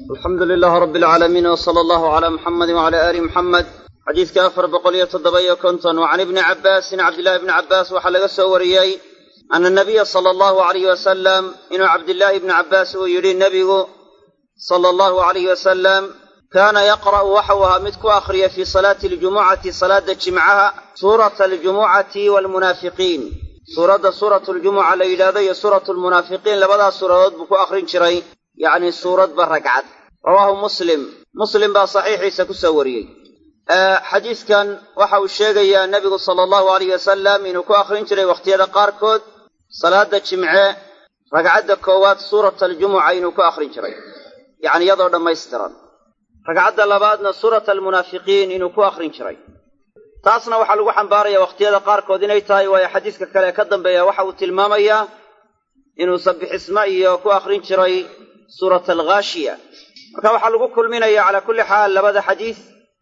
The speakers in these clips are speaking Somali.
alxamdu lilaah rabbi alcaalamiin w sala allahu calaa muxamedi wacala aali muxamed xadiidka afar boqol iyo toddoba iyo konton wa can ibni cabbaasin cabdillahi bni cabbaas waxaa laga soo wariyey ana nabiya sala allahu alayh wasalam inuu cabdillaahi bni cabbaas uu yidhi nebigu sala allahu alayh wasalam kaana yaqra'u waxau ahaa mid ku akhriya fii salaati aljumucati salaada jimcaha suurata aljumucati waalmunaafiqiin suuradda suuratu ljumuca la yidhahdo iyo suuratu lmunaafiqiin labadaas suuradood buu ku akhrin jiray yacni suuradba ragcad rawaahu muslim muslim baa saxiixiisa ku soo wariyey xadiidkan waxa uu sheegayaa nebigu sala allahu alayh wasalam inuu ku akhrin jiray wakhtiyada qaarkood salaada jimce ragcadda koowaad suurata aljumuca inuu ku akhrin jiray yacni iyadoo dhammaystiran ragcadda labaadna suurata almunaafiqiin inuu ku akhrin jiray taasna waxaa lagu xambaaraya wakhtiyada qaarkood inay tahay waayo xadiiska kale ee ka dambeeya waxa uu tilmaamayaa inuu sabixisma iyo ku akhrin jiray suurata alghaashiya marka waxaa lagu kulminaya calaa kulli xaal labada xadiis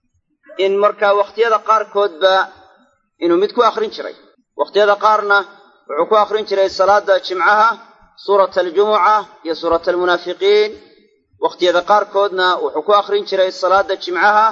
in markaa wakhtiyada qaarkoodba inuu mid ku akhrin jiray wakhtiyada qaarna wuxuu ku akhrin jiray salaada jimcaha suurata aljumuca iyo suurata almunaafiqiin wakhtiyada qaarkoodna wuxuu ku akhrin jiray salaada jimcaha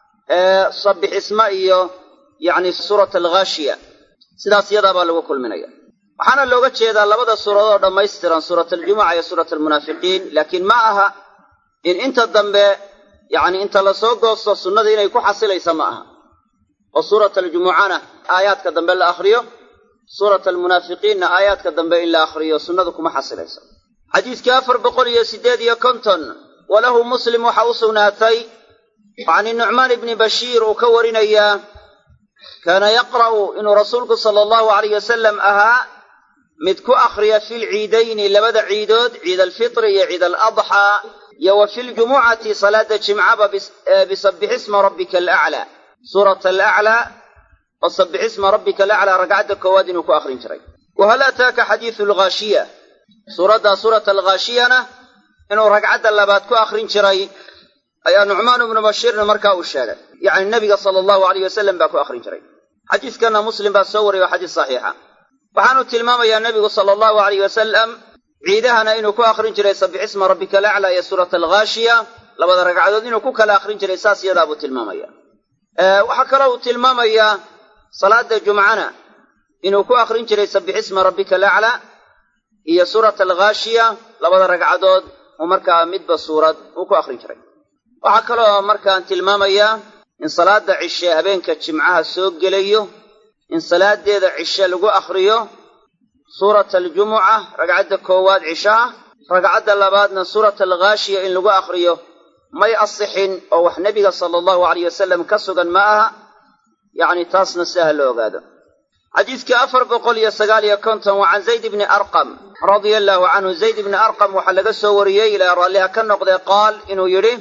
ee sabixisma iyo yacni suurata alghaashiya sidaas iyadaa baa lagu kulminaya waxaana looga jeedaa labada suuradood oo dhammaystiran suurat aljumuca iyo suurat almunaafiqiin laakiin ma aha in inta dambe yacni inta lasoo goosto sunnada inay ku xasilaysa ma aha oo suurat aljumucana aayaadka dambe la akhriyo suurat almunaafiqiinna aayaadka dambe in la akhriyo sunnadu kuma xasilayso xadiiskii afar boqol iyo siddeed iyo konton walahu muslim waxa u sugnaatay can nucmaan ibni bashiir uu ka warinayaa kaana yaqra'u inuu rasuulku sala allahu alayh wasalam ahaa mid ku akhriya fi lciidayni labada ciidood ciid alfitri iyo ciid aladxaa iyo wa fi ljumucati salaada jimcaba bisabixisma rabbika alaclaa suurata alaclaa oo sabixisma rabbika alaclaa ragcadda koowaad inuu ku akhrin jiray wa hal ataaka xadiidu alghaashiya suuraddaa suurata alghaashiyana inuu ragcadda labaad ku akhrin jiray ayaa nucmaan ibnu bashiirna markaa uu sheegay yacni nebiga sala allahu alayh wasalam baa ku akhrin jiray xadiiskanna muslim baa soo wariyay waa xadiis saxiixa waxaanu tilmaamayaa nebigu sala allahu alayh wasalam ciidahana inuu ku akhrin jiray sabixisma rabbika alaclaa iyo suurata alghaashiya labada ragcadood inuu ku kala akhrin jiray saas iyadaa buu tilmaamaya waxaa kaloo uu tilmaamayaa salaada jumcana inuu ku akhrin jiray sabixisma rabbika alaclaa iyo suurata alghaashiya labada ragcadood uu markaa midba suurad uu ku akhrin jiray waxaa kaloo markaan tilmaamayaa in salaada cishe habeenka jimcaha soo gelayo in salaadeeda cishe lagu akhriyo suurata aljumuca ragcadda koowaad cishaha ragcadda labaadna suurata alghaashiya in lagu akhriyo may asixin oo wax nebiga sala allahu alayh wasalam ka sugan ma aha yacni taasna sidaha la ogaado xadiiskii afar boqol iyo sagaal iyo konton waa can zayd ibni arqam radia allaahu canhu zayd ibni arqam waxaa laga soo wariyey ilaa raalliha ka noqdee qaal inuu yidhi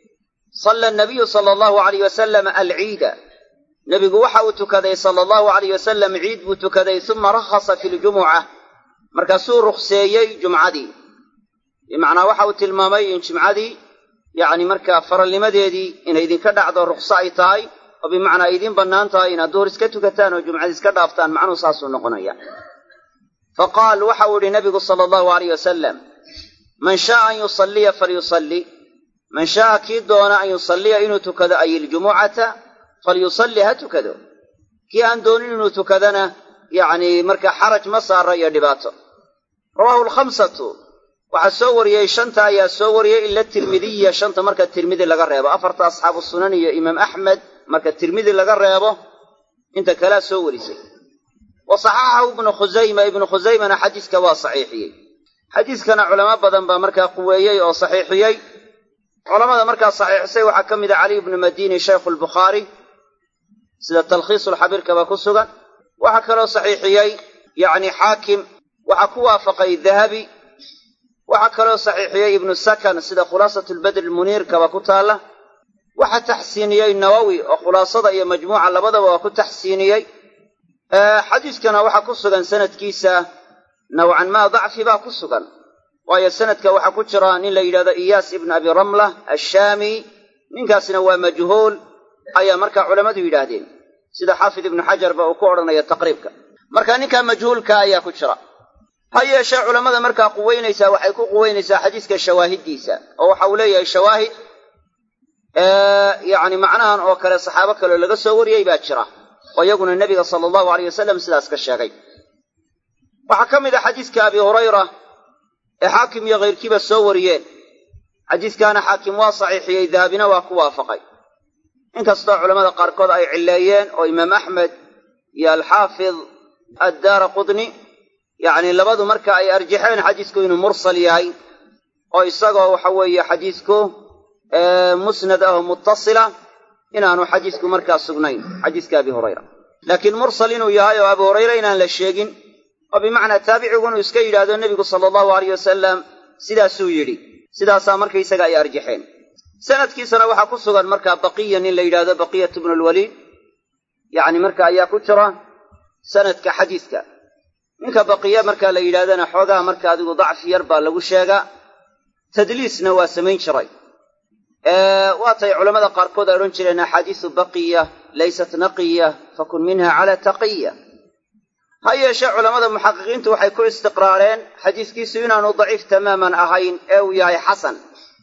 salla nabiyu sala allahu alayh wasalam alciida nebigu waxa uu tukaday sala allahu alayh wasalam ciid buu tukaday uma rakhasa fi ljumuca markaasuu rukhseeyey jumcadii bimacnaa waxa uu tilmaamay in jimcadii yacni markaa faralnimadeedii inay idinka dhacdo rukhso ay tahay oo bimacnaa ay idiin bannaan tahay inaad duhur iska tukataan oo jumcadii iska dhaaftaan macnuhu saasuu noqonaya fa qaal waxa uu idhi nabigu sala allahu alayh wasalam man shaaa an yusalliya falyusalli man shaaa kii doona an yusalliya inuu tukado ay iljumucata falyusalli ha tukado kii aan doonin inuu tukadana yacni markaa xaraj ma saara iyo dhibaato rawaahu alkhamsatu waxaa soo wariyey shanta ayaa soo wariyey ila tirmidiya shanta marka tirmidi laga reebo afarta asxaabu sunan iyo imaam axmed marka tirmidi laga reebo inta kalea soo warisay wa saxaxahu ibnu khusayma ibnu khusaymana xadiiska waa saxiixiyey xadiiskana culamo badan baa markaa quweeyey oo saxiixiyey culamada markaa saxiixisay waxaa ka mid a cali ibnu madiini shaykhu lbukhaari sida talkhiisulxabiirkaba ku sugan waxaa kaloo saxiixiyey yacni xaakim waxaa ku waafaqay dahabi waxaa kaloo saxiixiyey ibnu sakan sida khulaasatu lbadri lmuniirkaba ku taalla waxaa taxsiiniyey nawowi oo khulaasada iyo majmuuca labadaba waa ku taxsiiniyey xadiiskana waxaa ku sugan sanadkiisa nawcan maa dacfi baa ku sugan waayo sanadka waxaa ku jira nin la yidhahdo iyaas ibnu abi ramla ashaami ninkaasina waa majhuul ayaa markaa culammadu yidhaahdeen sida xaafid ibnu xajarba uu ku odhanaya taqriibka marka ninkaa majhuulka ayaa ku jira ha yeeshee culammada markaa quweynaysaa waxay ku quweynaysaa xadiiska shawaahiddiisa oo waxa uu leeyahay shawaahid yacni macnahan oo kale saxaabo kaleo laga soo wariyey baa jira oo iyaguna nebiga sala allahu aleyh wasalam sidaas ka sheegay waxaa ka mid ah xadiiska abi hurayra ee xaakim iyo kayrkiiba soo wariyeen xadiiskaana xaakim waa saxiixiyey dahabina waa ku waafaqay inkastoo culammada qaarkood ay cilleeyeen oo imaam axmed iyo alxaafid addaara qudni yacni labadu marka ay arjaxeen xadiisku inuu mursal yahay oo isagoo waxa weeye xadiisku musnad ah oo muttasila inaanu xadiisku markaa sugnayn xadiiska abi hurayra laakiin mursal inuu yahay oo abu hurayra inaan la sheegin oo bimacnaa taabicigu inuu iska yidhaahdo nebigu sala allahu aleyh wasalam sidaasuu yidhi sidaasaa markaysaga ay arjaxeen sanadkiisana waxaa ku sugan markaa baqiya nin la yidhahdo baqiyat bnu lwaliid yacni marka ayaa ku jira sanadka xadiiska ninka baqiya markaa la yidhahdana xoogaa marka adigu dacfi yar baa lagu sheegaa tadliisna waa samayn jiray waatay culammada qaarkood ay odhan jireen axaadiisu baqiya laysat naqiya fakun minha cala taqiya ha yeeshee culammada muxaqiqiintu waxay ku istiqraareen xadiiskiisu inaanu daciif tamaaman ahayn ee uu yahay xasan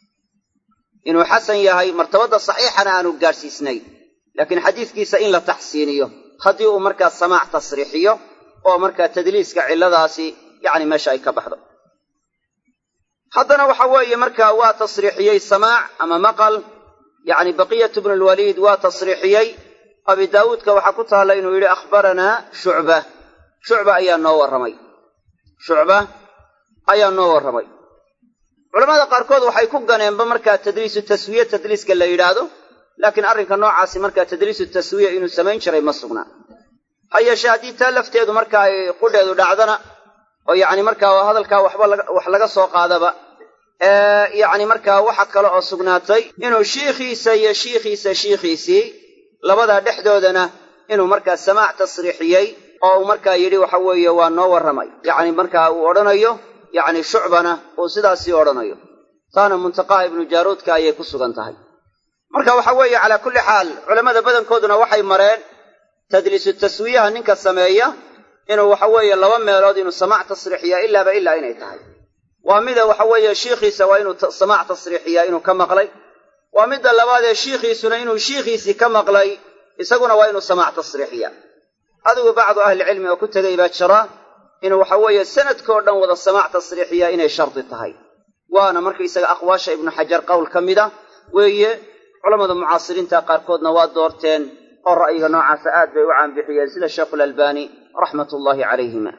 inuu xasan yahay martabadda saxiixana aanu gaadhsiisnayn laakiin xadiiskiisa in la taxsiiniyo haddii uu markaa samaac tasriixiyo oo markaa tadliiska cilladaasi yacni meesha ay ka baxdo haddana waxa weeye markaa waa tasriixiyey samaac ama maqal yacni baqiyatu bnu lwaliid waa tasriixiyey abi daawuudka waxaa ku taalla inuu yidhi akhbaranaa shucba shucba ayaa noo warramay shucba ayaa noo warramay culamada qaarkood waxay ku ganeenba markaa tadliisu taswiye tadliiska la yidhaahdo laakiin arrinka noocaasi markaa tadliisu taswiya inuu samayn jiray ma sugnaa ha yeeshee haddii taa lafteedu marka ay qudheedu dhacdana oo yacni markaa hadalkaa waxba wax laga soo qaadaba yacni markaa waxa kale oo sugnaatay inuu shiikhiisa iyo shiikhiisa shiikhiisii labadaa dhexdoodana inuu markaa samaac tasriixiyey oo uu markaa yidhi waxa weeye waa noo warramay yacni markaa uu odhanayo yacni shucbana uu sidaasii odhanayo taana muntaqaha ibnu jaaruudka ayay ku sugan tahay marka waxa weeye calaa kulli xaal culammada badankooduna waxay mareen tadliisu taswiyaha ninka sameeya inuu waxa weeye laba meelood inuu samaac tasriixiyaa ilaaba ilaa inay tahay waa mida waxa weeye shiikhiisa waa inuu samaac tasriixiyaa inuu ka maqlay waa midda labaadee shiikhiisuna inuu shiikhiisii ka maqlay isaguna waa inuu samaac tasriixiyaa adigu bacdu ahlicilmi oo ku tegay baa jira inuu waxa weeye sanadkao dhan wada samaac tasriixiyaa inay shardi tahay waana markaysaga aqwaasha ibnu xajar qowl ka mida weeye culammada mucaasiriinta qaarkoodna waa doorteen oo ra'yiga noocaasa aad bay u caanbixiyeen sida sheikhulalbani raxmat ullaahi calayhima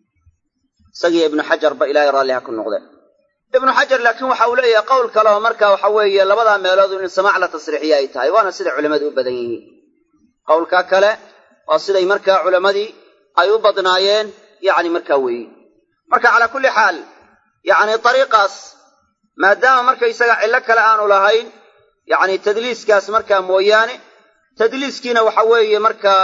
isagiyo ibnu xajarba ilaahay raalliha ku noqdeen ibnu xajar laakiin waxa uu leeyahay qowl kale oo marka waxa weeye labadaa meelood in samaac la tasriixiya ay tahay waana sida culammadu u badan yihiin qowlka kale waa siday markaa culammadii ay u badnaayeen yacni markaa weeye marka calaa kulli xaal yacni dariiqaas maadaama markaysaga cillo kale aanu lahayn yacni tadliiskaas markaa mooyaane tadliiskiina waxa weeye markaa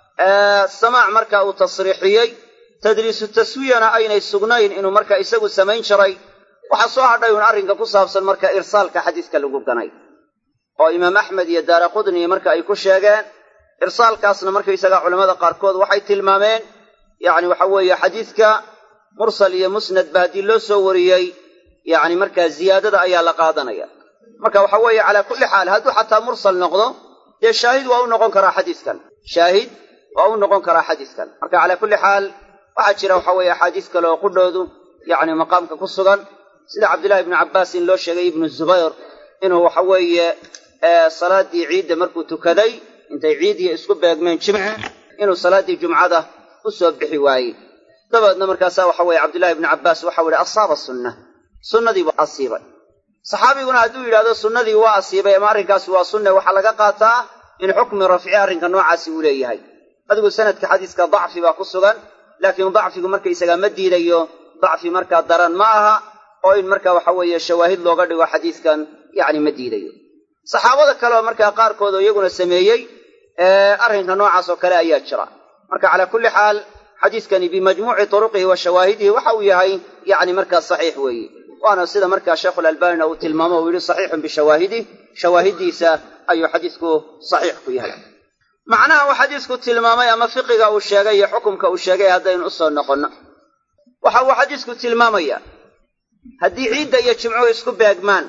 samaac marka uu tasriixiyey tadliisu taswiyana aynay sugnayn inuu marka isagu samayn jiray waxaa soo hadhay uun arrinka ku saabsan marka irsaalka xadiiska lagu ganay oo imaam axmed iyo daara qudni marka ay ku sheegeen irsaalkaasna markaysaga culammada qaarkood waxay tilmaameen yacni waxa weeye xadiiska mursal iyo musnad ba haddii loo soo wariyey yacni markaa ziyaadada ayaa la qaadanaya marka waxa weeye calaa kulli xaal hadduu xataa mursal noqdo dee shaahid waa u noqon karaa xadiiskan shaahid waa u noqon karaa xadiiskan marka calaa kulli xaal waxaa jira waxa weeye axaadiis kale oo qudhoodu yacni maqaamka ku sugan sida cabdillahi ibnu cabbaas in loo sheegay ibnu zubayr inuu waxa weeye salaaddii ciidda markuu tukaday intay ciidiya isku beegmeen jimce inuu salaaddii jumcada u soo bixi waayey dabeedna markaasaa waxa weeye cabdillahi ibnu cabbaas waxau yihi asaaba sunna sunnadiibu asiibay saxaabiguna hadduu yidhahdo sunnadii waa asiibay ama arrinkaasi waa sunne waxaa laga qaataa in xukmi rafci arrinka noocaasi uu leeyahay adigu sanadka xadiiska dacfi baa ku sugan laakiin dacfigu markaysagaa ma diidayo dacfi markaa daran ma aha oo in marka waxa weeye shawaahid looga dhigo xadiiskan yacni ma diidayo saxaabada kale oo markaa qaarkood oo iyaguna sameeyey arrinka noocaas oo kale ayaa jira marka calaa kulli xaal xadiiskani bimajmuuci turuqihi wa shawaahidihi waxa uu yahay yacni markaa saxiix weeye waana sida markaa sheekhulalbanina uu tilmaamo uu yidhi saxiixun bishawaahidih shawaahiddiisa ayuu xadiisku saxiix ku yahay macnaha uu xadiisku tilmaamay ama fiqiga uu sheegay iyo xukumka uu sheegay haddaynu usoo noqonno waxa uu xadiisku tilmaamaya haddii ciidda iyo jimcuhu isku beegmaan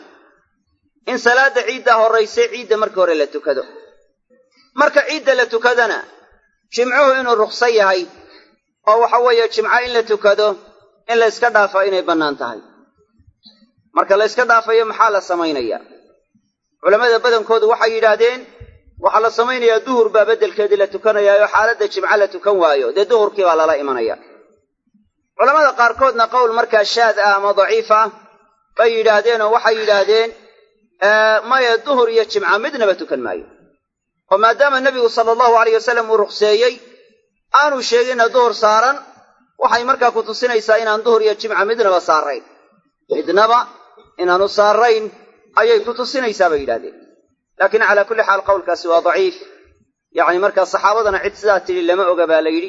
in salaadda ciidda horraysay ciidda marka hore la tukado marka ciidda la tukadana jimcuhu inuu rukhso yahay oo waxa weeye jimco in la tukado in la yska dhaafo inay bannaan tahay marka la yska dhaafayo maxaa la samaynayaa culammada badankoodu waxay yidhaahdeen waxaa la samaynayaa duhur baa beddelkeedii la tukanayaa oo xaaladda jimco la tukan waayo dee duhurkii baa lala imanaya culammada qaarkoodna qowl markaa shaad ah ama daciif ah bay yidhaahdeen oo waxay yidhaahdeen maya duhur iyo jimca midnaba tukan maayo oo maadaama nebigu sala allahu alayh wasalam uu rukhseeyey aanu sheeginna duhur saaran waxay markaa ku tusinaysaa inaan duhur iyo jimca midnaba saarayn midnaba inaanu saarayn ayay ku tusinaysaa bay yidhahdeen laakiin calaa kulli xaal qowlkaasi waa daciif yacni markaa saxaabadana cid sidaa tidhi lama oga baa la yidhi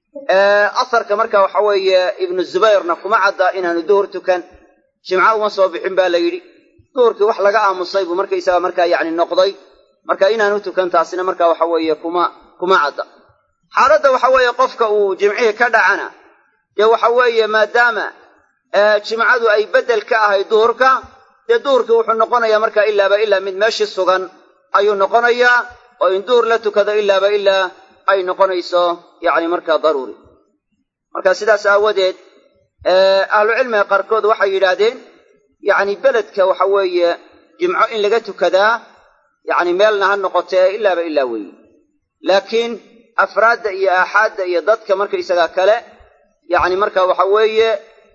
asarka marka waxa weeye ibnu zubayrna kuma cadda inaanu duhur tukan jimco uma soo bixin baa la yidhi duhurkii wax laga aamusay buu markaysaga markaa yacni noqday marka inaanu tukan taasina marka waxa weeye kuma kuma cadda xaaladda waxa weeye qofka uu jimcihii ka dhacana dee waxa weeye maadaama jimcadu ay beddel ka ahayd duhurka dee duhurkii wuxuu noqonayaa marka ilaaba ilaa mid meeshii sugan ayuu noqonayaa oo in duhur la tukado ilaaba ilaa ay noqonayso yacni markaa daruuri marka sidaas aawadeed ahlucilmiga qaarkood waxay yidhaahdeen yacni beledka waxa weeye jimco in laga tukadaa yacni meelna ha noqotee ilaaba ilaa weeye laakiin afraadda iyo aaxaadda iyo dadka markaysagaa kale yacni marka waxa weeye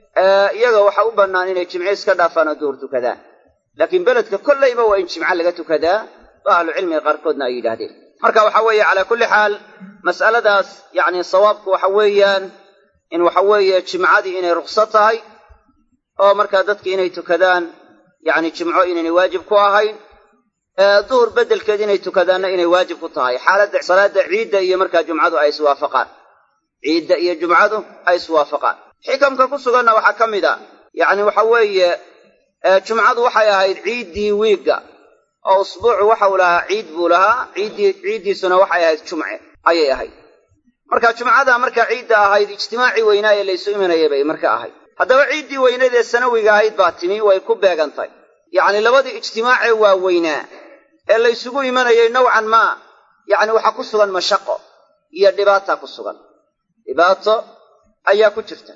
iyaga waxa u bannaan inay jimce iska dhaafaan oo duhur tukadaan laakiin beledka kollayba waa in jimco laga tukadaa oo ahlucilmiga qaarkoodna ay yidhaahdeen marka waxa weeye calaa kulli xaal mas'aladaas yacni sawaabku waxa weeyaan in waxa weeye jimcadii inay rukso tahay oo markaa dadki inay tukadaan yacni jimco inaynay waajib ku ahayn duhur beddelkeed inay tukadaanna inay waajib ku tahay xaaladda salaadda ciidda iyo markaa jumcadu ay iswaafaqaan ciidda iyo jumcadu ay iswaafaqaan xikamka ku suganna waxaa ka mid a yacni waxa weeye jumcadu waxay ahayd ciiddii wiigga oo usbuucu waxa uu lahaa ciid buu lahaa ciiddii ciiddiisuna waxay ahayd jumce ayay ahayd marka jumcada markaa ciidda ahayd ijtimaacii weynaa ee laysu imanayay bay marka ahayd haddaba ciiddii weyneed ee sanawiga ahayd baa timi way ku beegantay yacni labadii ijtimaacee waaweynaa ee laysugu imanayay nowcan maa yacni waxaa ku sugan mashaqo iyo dhibaataa ku sugan dhibaato ayaa ku jirta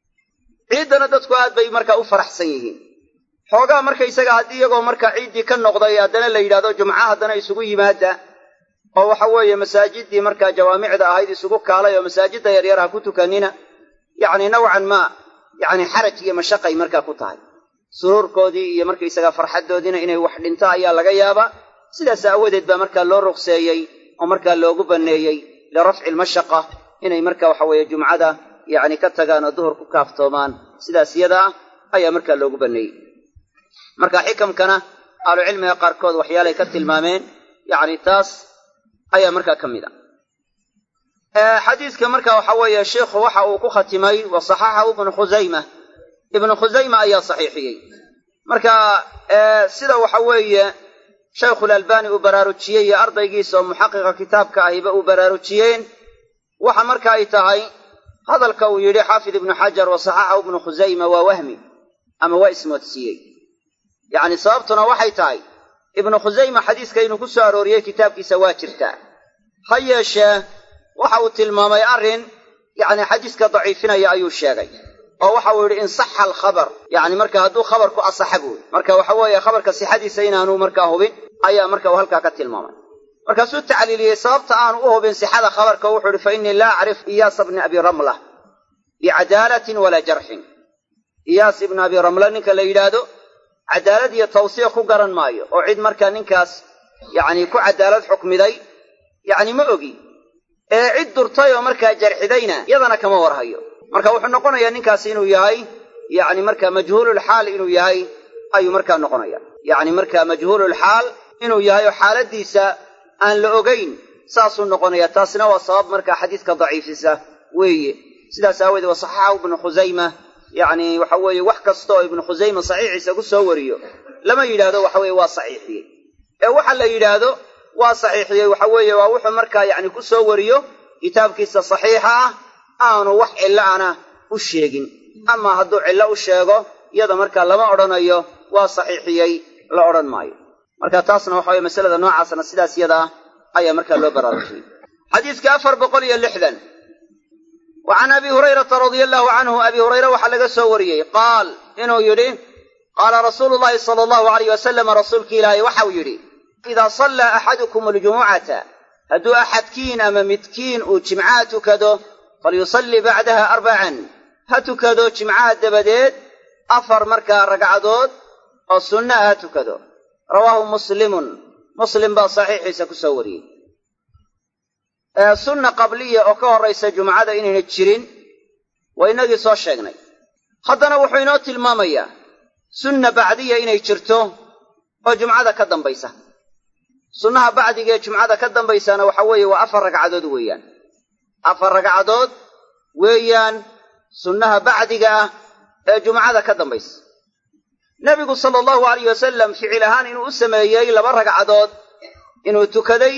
ciiddana dadku aad bay markaa u faraxsan yihiin xoogaa markaysaga haddii iyagoo markaa ciiddii ka noqday haddana la yidhahdo jumca haddana isugu yimaada oo waxa weeye masaajiddii markaa jawaamicda ahayd isugu kaalay oo masaajidda yaryar ha ku tukanina yacni nowcan maa yacni xaraj iyo mashaqay markaa ku tahay suruurkoodii iyo markaysaga farxaddoodiina inay wax dhinto ayaa laga yaabaa sidaas aawadeed baa markaa loo ruqseeyey oo markaa loogu banneeyey lirafci almashaqa inay marka waxa weeye jumcada yacni ka tagaan oo duhur ku kaaftoomaan sidaas yada ah ayaa markaa loogu banneeyey marka xikamkana ahlucilmiga qaarkood waxyaalay ka tilmaameen yacni taas ayaa markaa ka mid a xadiiska marka waxa weeye sheikhu waxa uu ku khatimay wa saxaxahu ibnu khusayma ibnu khusayma ayaa saxiixiyey marka sida waxa weeye shaykhulalbani uu baraarujiyey iyo ardaygiisa oo muxaqiqa kitaabka ahiba uu baraarujiyeen waxa marka ay tahay hadalka uu yidhi xaafid ibnu xajar wa saxaxahu ibnu khusayma waa wahmi ama waa ismoodsiiyey yacni sababtuna waxay tahay ibnu khusayma xadiiska inuu ku soo arooriyey kitaabkiisa waa jirtaa ha yeeshee waxa uu tilmaamay arrin yacni xadiiska daciifinaya ayuu sheegay oo waxa uu yidhi in saxa alkhabar yacni marka hadduu khabarku asaxa buuyi marka waxa weeye khabarka sixadiisa inaanu markaa hubin ayaa marka uu halkaa ka tilmaamay markaasuu tacliiliyey sababta aanu u hubin sixada khabarka wuxuu ihi fa innii laa acrif iyaasa bni abi ramla bicadaalatin walaa jarxin iyaas ibnu abi ramla ninka la yidhaahdo cadaalad iyo tawsiiq ku garan maayo oo cid markaa ninkaas yacni ku cadaalad xukmiday yacni ma ogi ee cid durtay oo markaa jarxidayna yadana kama warhayo marka wuxuu noqonayaa ninkaasi inuu yahay yacni markaa majhuululxaal inuu yahay ayuu markaa noqonaya yacni markaa majhuululxaal inuu yahay oo xaaladiisa aan la ogayn saasuu noqonaya taasina waa sabab markaa xadiiska daciifisa weeye sidaas aawoodee waa saxaxahu ibnu khusayma yacni waxa weeye wax kasta oo ibnu khusayma saxiixiisa ku soo wariyo lama yidhaahdo waxa weeye waa saxiixiyey ee waxa la yidhaahdo waa saxiixiyey waxa weeye waa wuxuu markaa yacni ku soo wariyo kitaabkiisa saxiixa ah aanu wax cilla ana u sheegin ama hadduu cillo u sheego iyada markaa lama odhanayo waa saxiixiyey la odhan maayo marka taasna waxa weye masalada noocaasna sidaas yada ah ayaa markaa loo baraarujiyey xadiiska afar boqol iyo lixdan wa can abi hurayrata radia allahu canhu abi hurayre waxaa laga soo wariyey qaal inuu yidhi qaala rasuulu llahi sala allahu alayh wasalama rasuulki ilaahay waxau yidhi idaa sallaa axadukum aljumucata hadduu axadkiin ama midkiin uu jimcaha tukado falyusalli bacdaha arbacan ha tukado jimcaha dabadeed afar markaa ragcadood oo sunnaha ha tukado rawaahu muslimun muslim baa saxiixiisa ku soo wariyey sunna qabliya oo ka horraysa jumcada inayna jirin waa inagii soo sheegnay haddana wuxuu inoo tilmaamayaa sunna bacdiya inay jirto oo jumcada ka dambaysa sunnaha bacdiga ee jumcada ka dambaysana waxa weeye waa afar ragcadood weeyaan afar ragcadood weeyaan sunnaha bacdiga ah ee jumcada ka dambaysa nebigu sala allahu alayh wasalam ficil ahaan inuu u sameeyey laba ragcadood inuu tukaday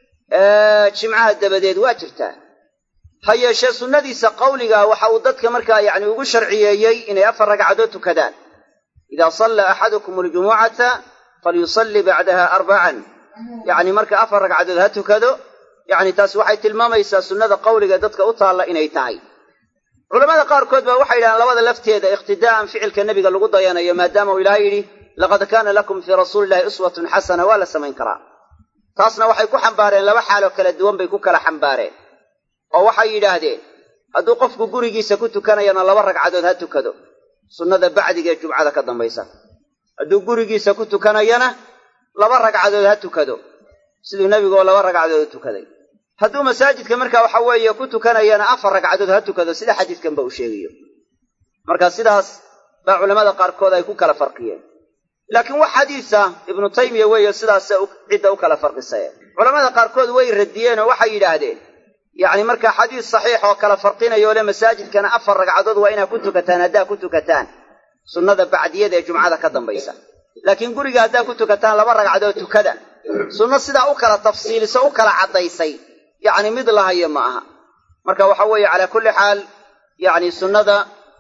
jimcaha dabadeed waa jirtaa ha yeeshee sunnadiisa qawligaa waxa uu dadka markaa yacni ugu sharciyeeyey inay afar ragcadood tukadaan idaa sallaa axadukum aljumucata falyusalli bacdaha arbacan yacni marka afar ragcadood ha tukado yacni taas waxay tilmaamaysaa sunnada qawliga dadka u taalla inay tahay culamada qaarkood baa waxay yidhahaan labada lafteeda iqtidaa'an ficilka nebiga lagu dayanayo maadaama uu ilaahay yidhi laqad kaana lakum fii rasuulillahi uswatun xasana waa la samayn karaa taasna waxay ku xambaareen laba xaaloo kala duwan bay ku kala xambaareen oo waxay yidhaahdeen hadduu qofku gurigiisa ku tukanayana laba ragcadood ha tukado sunnada bacdiga ee jumcada ka dambaysa hadduu gurigiisa ku tukanayana laba ragcadood ha tukado siduu nebiguoo laba ragcadood u tukaday hadduu masaajidka marka waxa weeye ku tukanayana afar ragcadood ha tukado sida xadiidkanba uu sheegayo marka sidaas baa culammada qaarkood ay ku kala farqiyeen laakiin wax xadiisa ibnu taymiya weeye sidaas cidda u kala farqisayeen culamada qaarkood way radiyeen oo waxay yidhaahdeen yacni marka xadiis saxiix oo kala farqinayo le masaajidkana afar ragcadood waa inaad ku tukataan haddaa ku tukataan sunnada bacdiyada ee jumcada ka dambaysa laakiin guriga haddaa ku tukataan laba ragcadood tukada sunno sidaa u kala tafsiiliso u kala caddaysay yacni mid lahayo ma aha marka waxa weeye calaa kulli xaal yacni sunnada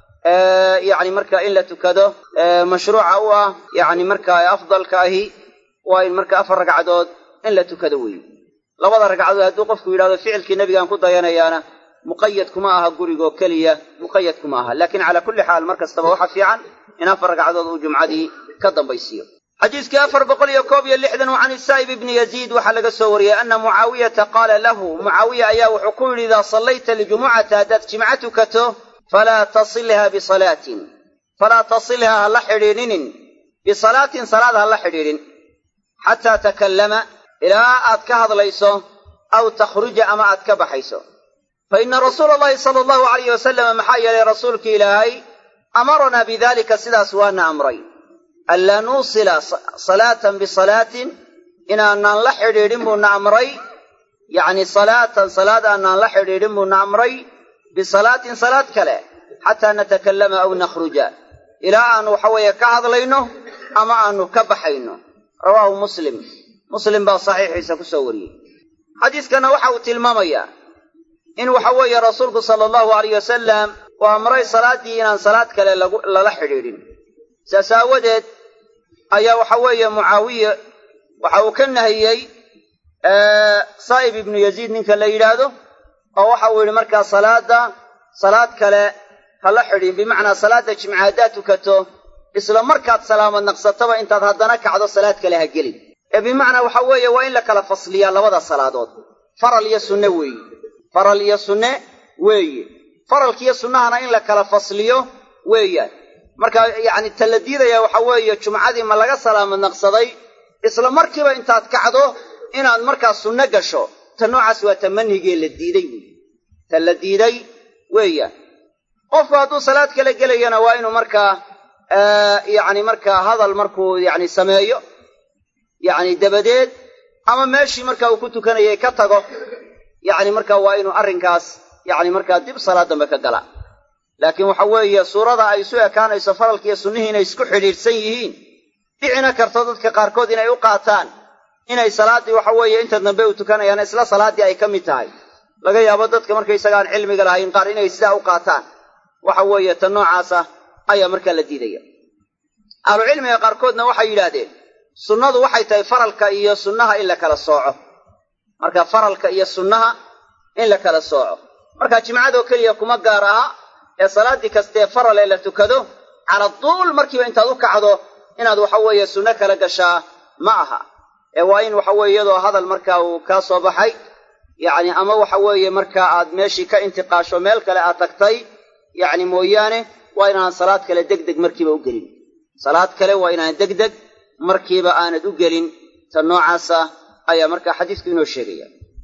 yacni marka in la tukado mashruuca u ah yacni marka afdalka ahi waa in marka afar ragcadood in la tukado weeye labada ragcadood hadduu qofku yidhahdo ficilkii nebigaan ku dayanayaana muqayad kuma aha gurigoo keliya muqayad kuma aha laakiin calaa kulli xaal mar kastaba waxa fiican in afar ragcadood uu jumcadii ka dambaysiiyo xadiiskii afar boqol iyo koob iyo lixdan can isaa'ib ibni yaziid waxaa laga soo wariyey ana mucaawiyata qaala lahu mucaawiya ayaa wuxuu ku yidhi idaa sallayta ljumucata haddaad jimco tukato falaa tasilha bisalaatin falaa tasilha ha la xidhiidhinin bisalaatin salaad ha la xidhiidhin xataa takallama ilaa aad ka hadlayso aw takhruja ama aad ka baxayso fa ina rasuula allahi sala allahu alayh wasalama maxaa yeelay rasuulki ilaahay amaranaa bidalika sidaas waana amray anlaa nuusila salaatan bisalaatin inaanaan la xidhiidhin buuna amray yacni salaatan salaad aanaan la xidhiidhin buuna amray bisalaatin salaad kale xataa natakallama aw nakhruja ilaa aanu waxa weeye ka hadlayno ama aanu ka baxayno rawaahu muslim muslim baa saxiixiisa ku soo wariyey xadiiskana waxa uu tilmaamayaa in waxa weeye rasuulku sala allahu alayh wasalam uu amray salaaddii inaan salaad kale lala xidhiidhin saas aawadeed ayaa waxa weeye mucaawiye waxa uu ka nahiyey saa'ib ibnu yaziid ninka la yidhaahdo oo waxa uu yidhi markaa salaadda salaad kale ha la xidhin bimacnaa salaadda jimca haddaad tukato isla markaad salaamad naqsataba intaad haddana kacdo salaad kale ha gelin ee bimacnaa waxa weeye waa in la kala fasliyaa labada salaadood faral iyo sunne weeye faral iyo sunne weeye faralkiiyo sunnahana in la kala fasliyo weeyaan marka yacni ta la diidaya waxa weeye jumcadii ma laga salaamad naqsaday isla markiiba intaad kacdo inaad markaa sunno gasho ta noocaas waa ta manhigee la diiday wey ta la diiday weeyaan qofku hadduu salaad kala gelayana waa inuu markaa yacni markaa hadal markuu yacni sameeyo yacni dabadeed ama meeshii markaa uu ku tukanayay ka tago yacni markaa waa inuu arrinkaas yacni markaa dib salaad dambe ka gala laakiin waxa weeye suurada ay isu ekaanayso faralkiiyo sunnihii inay isku xidhiidhsan yihiin dhicina karto dadka qaarkood inay u qaataan inay salaaddii waxa weeye inta dambe u tukanayaan isla salaaddii ay ka mid tahay laga yaabo dadka markaysagaan cilmiga lahayn qaar inay sidaa u qaataan waxa weeye ta noocaasa ayaa markaa la diidaya ahlucilmiga qaarkoodna waxay yidhaahdeen sunnadu waxay tahay faralka iyo sunnaha in la kala sooco marka faralka iyo sunnaha in la kala sooco marka jimcadoo keliya kuma gaar aha ee salaaddii kastee faral ee la tukado cala duul markiiba intaad u kacdo inaad waxa weeye sunno kala gashaa ma aha ee waa in waxa weeye iyadoo hadal markaa uu kaa soo baxay yacni ama waxa weeye markaa aad meeshii ka intiqaasho meel kale aad tagtay yacni mooyaane waa inaan salaad kale deg deg markiiba u gelin salaad kale waa inaan deg deg markiiba aanad u gelin ta noocaasa ayaa markaa xadiisku inoo sheegaya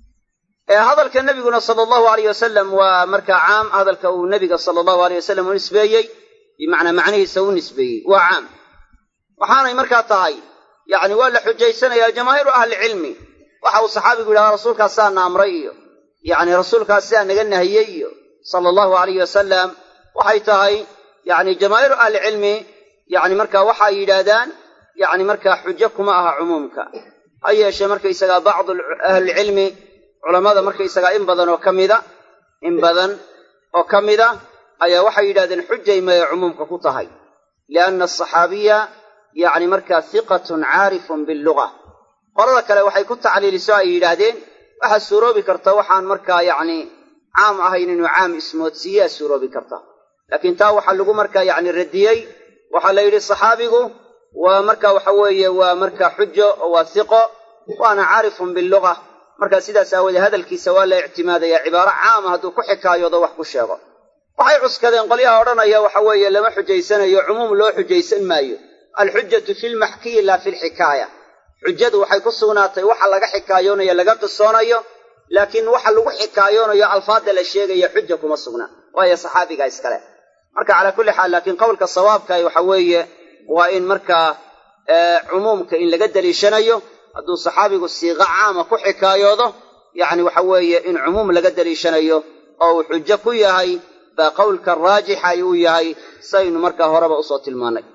hadalka nebiguna sala allahu alayh wasalam waa markaa caam hadalka uu nebiga sala allahu aleyh wasalam u nisbeeyey bimacnaa macnihiisa u nisbeeyey waa caam waxaanay markaa tahay yacni waa la xujaysanayaa jamaahiiru ahlicilmi waxa uu saxaabigu yidhahdaa rasuulkaas saa na amray iyo yacni rasuulkaas sidaa naga nahiyey iyo sala allahu alayh wasalam waxay tahay yacni jamaahiiru ahlicilmi yacni markaa waxay yidhaahdaan yacni markaa xujo kuma aha cumuumka ha yeeshee markaysagaa bacdu ahlilcilmi culammada markaysagaa in badan oo ka mida in badan oo ka mida ayaa waxay yidhahdeen xujay maya cumuumka ku tahay lianna asaxaabiya yacni markaa hiqatun caarifun billuga qolada kale waxay ku tacliiliso ay yidhaahdeen waxaa suuroobi karta waxaan markaa yacni caam ahayn inuu caam ismoodsiiyaa suuroobi karta laakiin taa waxaa lagu markaa yacni radiyey waxaa la yidhi saxaabigu waa marka waxa weeye waa marka xujo oo waa hiqo waana caarifun billuga marka sidaas aawoodee hadalkiisa waa la ictimaadayaa cibaaro caama hadduu ku xikaayoodo wax ku sheego waxay cuskadeen qolyaha odhanaya waxa weeye lama xujaysanayo cumuum loo xujaysan maayo alxujatu fi lmaxkiyi laa fi lxikaaya xujadu waxay ku sugnaatay waxa laga xikaayoonayo laga qisoonayo laakiin waxa lagu xikaayoonayo alfaadda la sheegaya xuja kuma sugna waayo saxaabiga iskale marka calaa kulli xaal laakiin qowlka sawaabkahi waxa weeye waa in markaa cumuumka in laga daliishanayo hadduu saxaabigu siiqo caama ku xikaayoodo yacni waxa weeye in cumuum laga daliishanayo oo uu xujo ku yahay baa qowlka raajixa uu yahay saynu markaa horeba usoo tilmaannay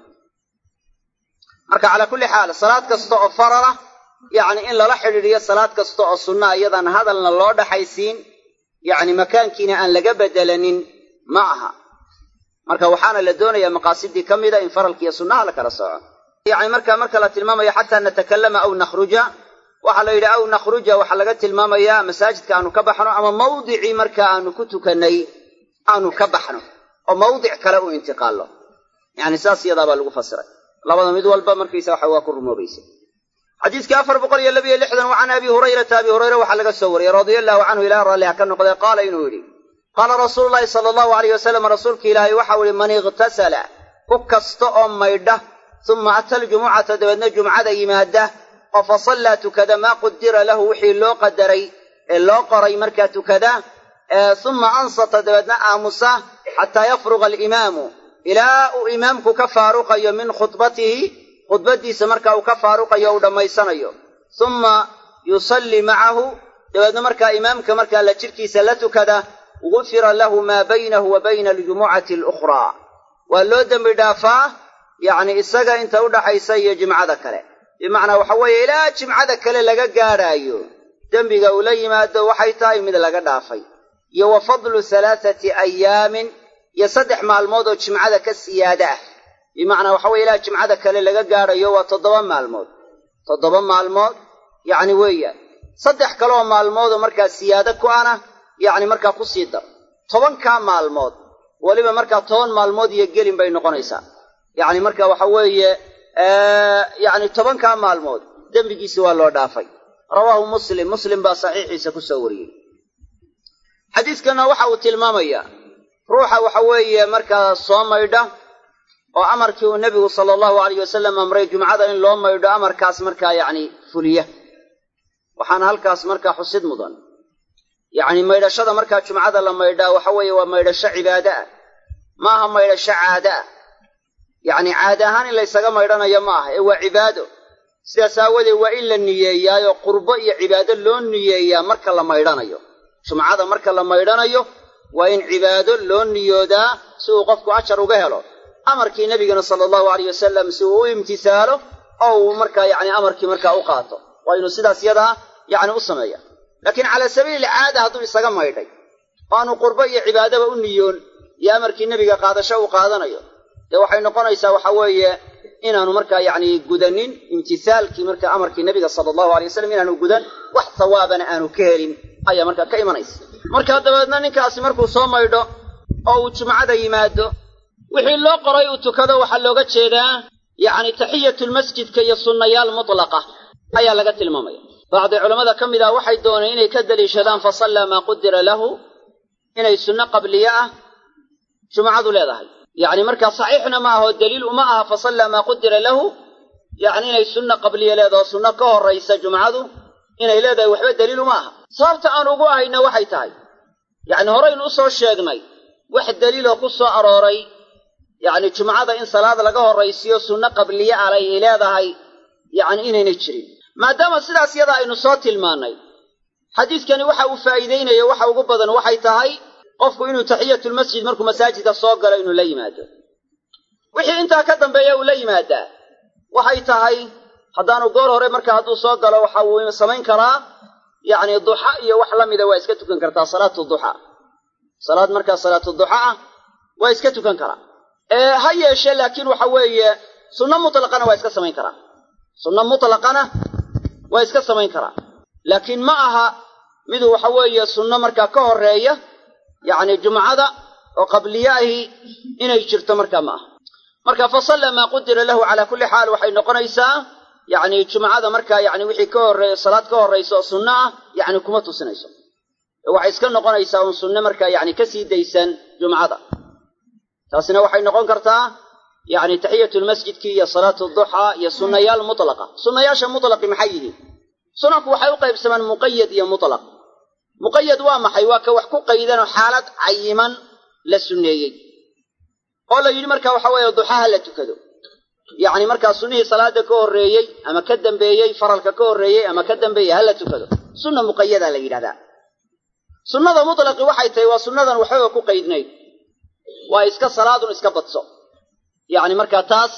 marka calaa kulli xaal salaad kasta oo farala yacni in lala xidhiidhiyo salaad kasta oo sunnaa iyadaan hadalna loo dhaxaysiin yacni makaankiina aan laga bedelanin ma aha marka waxaana la doonayaa maqaasidii ka mida in faralkiiyo sunnaha la kala sooco yacni marka marka la tilmaamayo xataa natakallama aw nakhruja waxaa la yidhi aw nakhruja waxaa laga tilmaamayaa masaajidka aanu ka baxno ama mawdicii marka aanu ku tukannay aanu ka baxno oo mawdic kale u intiqaallo yacni saas iyadaa baa lagu fasiray labada mid walba markaysa waxa waa ku rumoobaysa xadiiskii afar boqol iyo labiyo lixdan wa can abi hurayrata abi hurayra waxaa laga soo wariyey radia allahu canhu ilaah raalli ha ka noqdee qaala inuu yidhi qaala rasuulu llahi sala allahu alayh wasalam rasuulka ilaahay waxau ihi man ikhtasala ku kasta oo maydha uma ata aljumucata dabeedna jumcada yimaada oo fa sallaa tukada maa qudira lahu wixii loo qadaray ee loo qoray markaa tukada uma ansata dabeedna aamusa xataa yafruqa alimaamu ilaa uu imaamku ka faaruqayo min khudbatihi khudbaddiisa marka uu ka faaruqayo uu dhammaysanayo uma yusallii macahu dabeedna markaa imaamka markaa la jidhkiisa la tukada gufira lahu maa baynahu wa bayna aljumucati alukhraa waa loo dembi dhaafaa yacni isaga inta udhaxaysa iyo jimcada kale bimacnaa waxa weeye ilaa jimcada kale laga gaadhaayo dembiga uu la yimaado waxay tahay mid laga dhaafay iyo wa fadlu halaathati ayaamin iyo saddex maalmood oo jimcada ka siyaada ah bimacnaa waxa weye ilaa jimcada kale laga gaadhayo waa toddoba maalmood toddoba maalmood yacni weeyaan saddex kaleoo maalmoodoo markaa siyaado ku ana yacni markaa ku sii dar tobankaa maalmood weliba markaa toban maalmood iyo gelin bay noqonaysaa yacni marka waxa weeye yacni tobankaa maalmood dembigiisi waa loo dhaafay rawaahu muslim muslim baa saxiixiisa ku soo wariyey xadiiskana waxa uu tilmaamayaa ruuxa waxa weeye markaa soo maydha oo amarkii uu nebigu sala allahu alayh wasalam amray jumcada in loo maydho amarkaas markaa yacni fuliya waxaana halkaas markaa xusid mudan yacni maydhashada markaa jumcada la maydhaa waxa weeye waa maydhasho cibaade ah ma aha maydhasho caade ah yacni caade ahaan in laysaga maydhanayo ma aha ee waa cibaado sidaas aawadeed waa in la niyeeyaayoo qurbo iyo cibaado loo niyeeyaa marka la maydhanayo jumcada marka la maydhanayo waa in cibaado loo niyoodaa si uu qofku ajar uga helo amarkii nebigana sala allahu alayh wasalam si uu u imtisaalo oo uu markaa yacni amarkii markaa u qaato waa inuu sidaas yadaa yacni u sameeya laakiin calaa sabiili caada hadduu isaga maydhay oo aanu qurbo iyo cibaadaba u niyoon iyo amarkii nebiga qaadasho uu qaadanayo dee waxay noqonaysaa waxa weeye inaanu markaa yacni gudanin imtisaalkii markaa amarkii nebiga sala allahu alay wasalam inaanu gudan wax sawaabana aanu ka helin ayaa markaa ka imanaysa markaa dabeedna ninkaasi markuu soo maydho oo uu jumcada yimaado wixii loo qoray uu tukado waxaa looga jeedaa yacni taxiyatulmasjidka iyo sunnayaal mutlaqa ayaa laga tilmaamaya bacdi culammada ka mid ah waxay dooneen inay ka daliishadaan fa sallaa maa qudira lahu inay sunno qabliye ah jumcadu leedahay yacni markaa saxiixna ma aho daliil uma aha fa sallaa maa qudira lahu yacni inay sunno qabliye leedaho sunno ka horraysa jumcadu inay leedahay waxba daliil uma aha sababta aan ugu ahayna waxay tahay yacni horaynu u soo sheegnay wax daliiloo ku soo arooray yacni jumcada in salaad laga horraysiyo sunno qabliye ah ay leedahay yacni inaynay jirin maadaama sidaas yadaa aynu soo tilmaannay xadiidkani waxa uu faa'iideynayo waxa ugu badan waxay tahay qofku inuu taxiyatulmasjid markuu masaajidka soo galo inuu la yimaado wixii intaa ka dambeeya uu la yimaadaa waxay tahay haddaanu goor hore marka hadduu soo galo waxa uu samayn karaa yacni duxa iyo wax la mida waa iska tukan kartaa salaatu duxa salaad markaa salaatu duxa ah waa iska tukan karaa ee ha yeeshe laakiin waxa weeye sunno mutlaqana waa iska samayn karaa sunno mutlaqana waa iska samayn karaa laakiin ma aha miduu waxa weeye sunno markaa ka horreeya yacni jumcada oo qabliye ahi inay jirto markaa ma aha marka fa salla maa qudira lahu calaa kulli xaal waxay noqonaysaa yacni jumcada markaa yacni wixii ka horreeya salaad ka horraysa oo sunno ah yacni kuma tusinayso waxay iska noqonaysaa un sunne markaa yacni ka sii daysan jumcada taasina waxay noqon kartaa yacni taxiyatulmasjidkii iyo salaatu duxaa iyo sunnayaal mutlaqa sunnayaasha mutlaqi maxay yihiin sunanku waxay u qaybsamaan muqayad iyo mutlaq muqayad waa maxay waa ka wax ku qaydanoo xaalad cayiman la sunneeyey oo la yidhi marka waxa weeye duxaha la tukado yacni markaa sunnihii salaada ka horreeyey ama ka dambeeyey faralka ka horreeyey ama ka dambeeyey ha la tukado sunna muqayadaa la yidhahdaa sunnada mutlaqi waxay tahay waa sunnadan waxbaba ku qaydnayd waa iska salaadun iska badso yacni markaa taas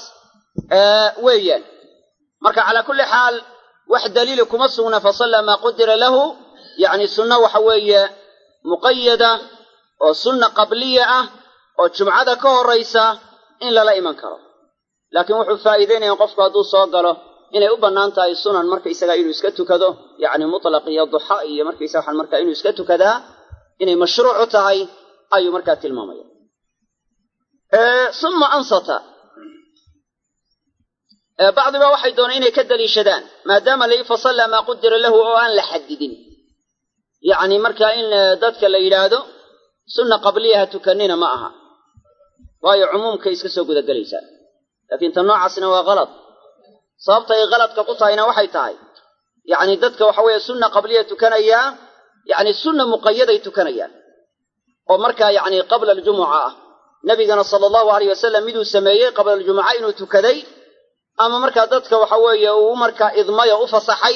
weeyaan marka calaa kulli xaal wax daliili kuma sugna fa sallaa maa qudira lahu yacni sunno waxa weeye muqayada oo sunna qabliya ah oo jumcada ka horraysa in lala iman karo laakiin wuxuu faa'iideynaya qofku hadduu soo galo inay u bannaan tahay sunan markaysaga inuu iska tukado yacni mutlaq iyo duxa iyo markaysaga waxaan markaa inuu iska tukadaa inay mashruucu tahay ayuu markaa tilmaamaya summa ansata bacdiba waxay dooneen inay ka daliishadaan maadaama la yii fa sallaa maa qudira lahu oo aan la xadidin yacni markaa in dadka la yidhaahdo sunna qabliyaha tukanina ma aha waayo cumuumkay iska soo gudagelaysaa laakiin tan noocaasina waa kalad sababta ay kaladka ku tahayna waxay tahay yacni dadka waxa weeye sunna qabliya tukanayaa yacni sunna muqayaday tukanayaan oo markaa yacni qabla aljumuca ah nabigana sala allahu alayh wasalam miduu sameeyey qabla aljumuca inuu tukaday ama markaa dadka waxa weeye uu markaa idmayo u fasaxay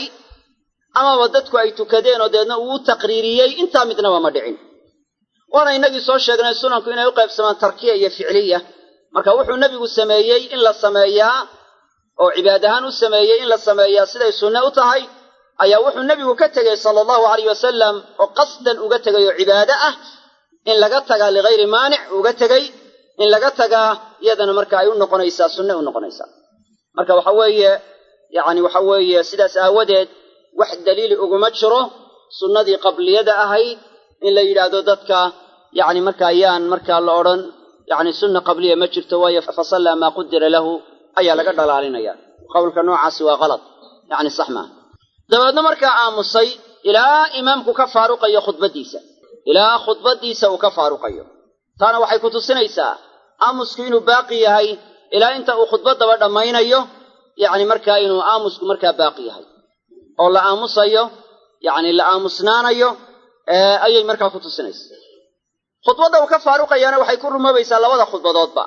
amaba dadku ay tukadeen oo deedna uu u taqriiriyey intaa midnaba ma dhicin waana innagii soo sheegnay sunanku inay u qaybsamaan tarkiya iyo ficliya marka wuxuu nebigu sameeyey in la sameeyaa oo cibaad ahaan u sameeyey in la sameeyaa siday sunne u tahay ayaa wuxuu nebigu ka tegey sala allahu alayh wasalam oo qasdan uga tegay oo cibaade ah in laga tagaa ligayri maanic uga tegey in laga tagaa iyadana marka ay u noqonaysaa sunne u noqonaysaa marka waxa weeye yacni waxa weeye sidaas aawadeed wax daliili uguma jiro sunnadii qabliyada ahayd in la yidhaahdo dadka yacni marka ayaan markaa la odhan yacni sunna qabliya ma jirto waayo fa sallaa maa qudira lahu ayaa laga dhalaalinaya qowlka noocaasi waa kalad yacni sax maaha dabeedna markaa aamusay ilaa imaamku ka faaruqayo khudbaddiisa ilaa khudbaddiisa uu ka faaruqayo taana waxay ku tusinaysaa aamusku inuu baaqi yahay ilaa inta uu khudbaddaba dhammaynayo yacni markaa inuu aamusku markaa baaqi yahay oo la aamusayo yacni la aamusnaanayo ayay markaa ku tusinaysaa khudbadda uu ka faaruqayaana waxay ku rumoobaysaa labada khudbadoodba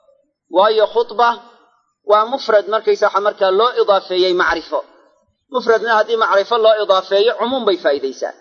waayo khudba waa mufrad markaysa waxa markaa loo idaafeeyey macrifo mufradna haddii macrifo loo idaafeeyo cumuum bay faa'idaysaa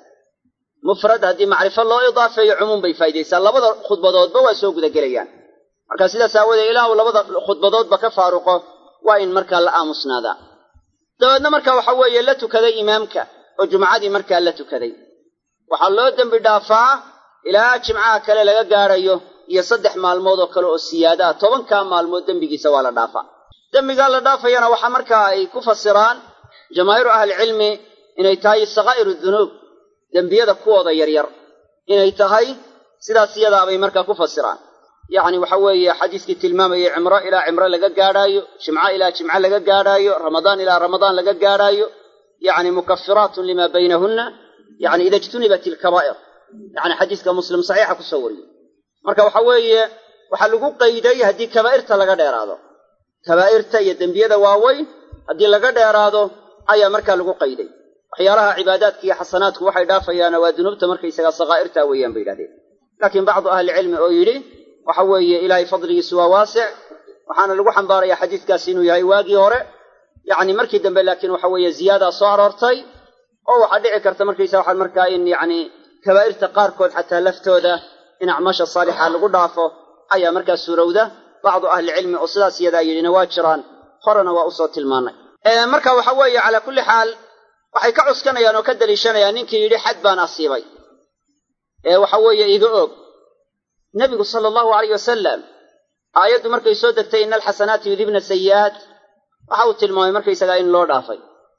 mufrad haddii macrifo loo idaafeeyo cumuum bay faa'idaysaa labada khudbadoodba waa soo gudagelayaan marka sidaas aawoodee ilaahu labada khudbadoodba ka faaruqo waa in markaa la aamusnaadaa dabeedna marka waxa weeye la tukaday imaamka oo jumcadii markaa la tukaday waxaa loo dembi dhaafaa ilaa jimcaha kale laga gaadhayo iyo saddex maalmood oo kale oo siyaada ah tobankaa maalmood dembigiisa waa la dhaafaa dembigaa la dhaafayana waxaa markaa ay ku fasiraan jamaahiiru ahlicilmi inay tahay sakaa'iru dunuub dembiyada kuwooda yaryar inay tahay sidaas iyadaabay markaa ku fasiraan yacni waxa weeye xadiiskii tilmaamayay cimro ilaa cimro laga gaadhaayo jimco ilaa jimco laga gaadhaayo ramadaan ilaa ramadaan laga gaadhaayo yacni mukafiraatun limaa baynahunna yacni ida ijtunibat ilkabaa'ir yacni xadiiska muslim saxiixa kusoo wariyey marka waxa weeye waxaa lagu qayday haddii kabaa'irta laga dheeraado kabaa'irta iyo dembiyada waaweyn haddii laga dheeraado ayaa markaa lagu qayday waxyaalaha cibaadaadka iyo xasanaadku waxay dhaafayaana waa dunuubta markaysagaa sakaa'irta weeyaan bay yidhahdeen laakiin bacdu ahlicilmi oo yidhi waxa weeye ilaahay fadligiisu waa waasic waxaana lagu xambaarayaa xadiiskaasi inuu yahay waagii hore yacni markii dambe laakiin waxa weeye ziyaadaa soo aroortay oo waxaa dhici karta markaysa waxaa markaa in yacni kabaa'irta qaarkood xataa laftooda in acmaasha saalixa lagu dhaafo ayaa markaa suurowda bacdu ahlicilmi oo sidaas iyadaa yidhina waa jiraan horena waa usoo tilmaanay marka waxa weeye calaa kulli xaal waxay ka cuskanayaan oo ka daliishanayaan ninkii yidhi xad baan asiibay ee waxa weeye iga og nebigu sala allahu alayh wasalam aayaddu markay soo degtay ina alxasanaati yudibna sayi'aat waxa uu tilmaamay markaysagaa in loo dhaafay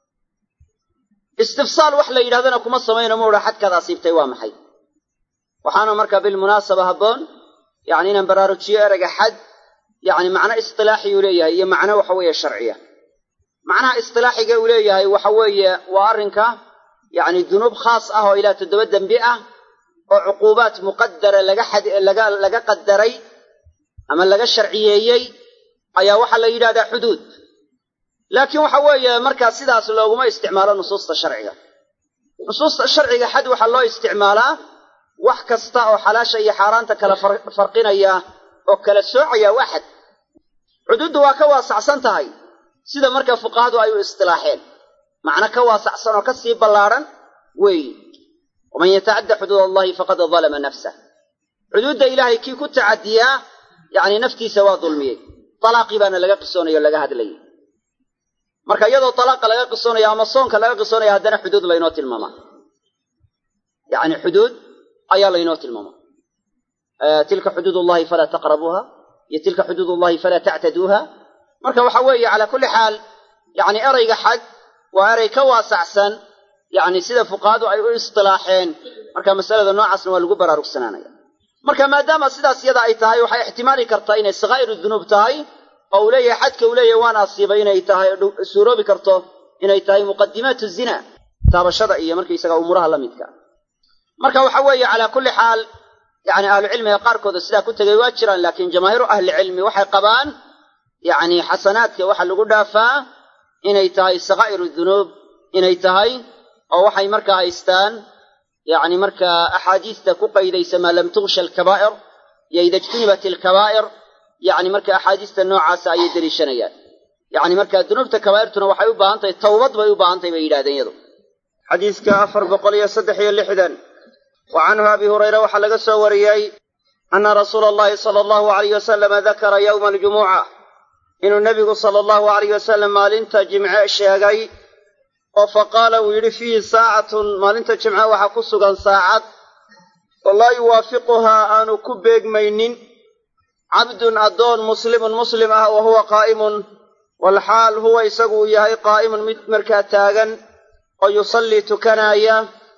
istifsaal wax la yidhahdana kuma samayno ma odha xadkaad asiibtay waa maxay waxaana markaa bilmunaasaba habboon yacni inaan baraarujiyo ereyga xad yacni macno istilaaxi uu leeyahay iyo macno waxa weeye sharciya macnaha istilaaxiga uu leeyahay waxa weeye waa arrinka yacni dunuub khaas ah oo ilaa toddoba dembi ah oo cuquubaat muqadara laga xad laga laga qadaray ama laga sharciyeeyey ayaa waxaa la yidhahdaa xuduud laakiin waxa weeye markaa sidaas looguma isticmaalo nusuusta sharciga nusuusta sharciga xad waxaa loo isticmaalaa wax kasta oo xalaasha iyo xaaraanta kala farqinaya oo kala soocaya waa xad xuduuddu waa ka waasacsan tahay sida markaa fuqahadu ay u istilaaxeen macno ka waasacsan oo ka sii ballaadhan weeyi waman yatacadda xuduud allahi faqad dalama nafsah xuduudda ilaahay kii ku tacadiyaa yacni naftiisa waa dulmiyey talaaqii baana laga qisoonaya o laga hadlayay marka iyadoo talaaqa laga qisoonaya ama soonka laga qisoonaya haddana xuduud laynoo tilmaamaa yacni xuduud ayaa laynoo tilmaamaa tilka xuduud ullahi falaa taqrabuuha iyo tilka xuduud ullahi falaa tactaduuha marka waxa weeye calaa kulli xaal yacni erayga xad waa erey ka waasacsan yacni sida fuqahadu ay u istilaaxeen marka masalada noocaasna waa lagu baraarugsanaanaya marka maadaama sidaas yada ay tahay waxay ixtimaali kartaa inay sakaa'iru dunuub tahay oo uu leeyahay xadka uu leeyahay waan asiibay inay tahay suuroobi karto inay tahay muqadimaatu zina taabashada iyo markaysaga umuuraha la midka marka waxa weeye calaa kulli xaal yacni ahlucilmiga qaarkooda sidaa ku tegay waa jiraan laakiin jamaahiiru ahlicilmi waxay qabaan yacni xasanaadka waxa lagu dhaafaa inay tahay sakaa'iru dunuub inay tahay oo waxay markaa haystaan yacni markaa axaadiista ku qaydaysa maa lam tugsha alkabaa'ir iyo ida ijtunibat alkabaa'ir yacni marka axaadiista noocaasa ayay deliishanayaan yacni marka dunuubta kabaa'irtuna waxay u baahan tahay towbad bay u baahan tahay bay yidhahdeen iyadu xadiiska afar boqol iyo saddex iyo lixdan wa canhu abi hurayra waxaa laga soo wariyey ana rasuula allahi sala allahu alayh wasalama dakara yowma aljumuca inuu nebigu sala allahu alayh wasalam maalinta jimce sheegay oo fa qaala uu yidhi fiihi saacatun maalinta jimce waxaa ku sugan saacad oo laa yuwaafiquhaa aanu ku beegmaynin cabdun addoon muslimun muslim ah wa huwa qaa'imun walxaal huwa isagu uu yahay qaa'imun mid markaa taagan oo yusallii tukanaaya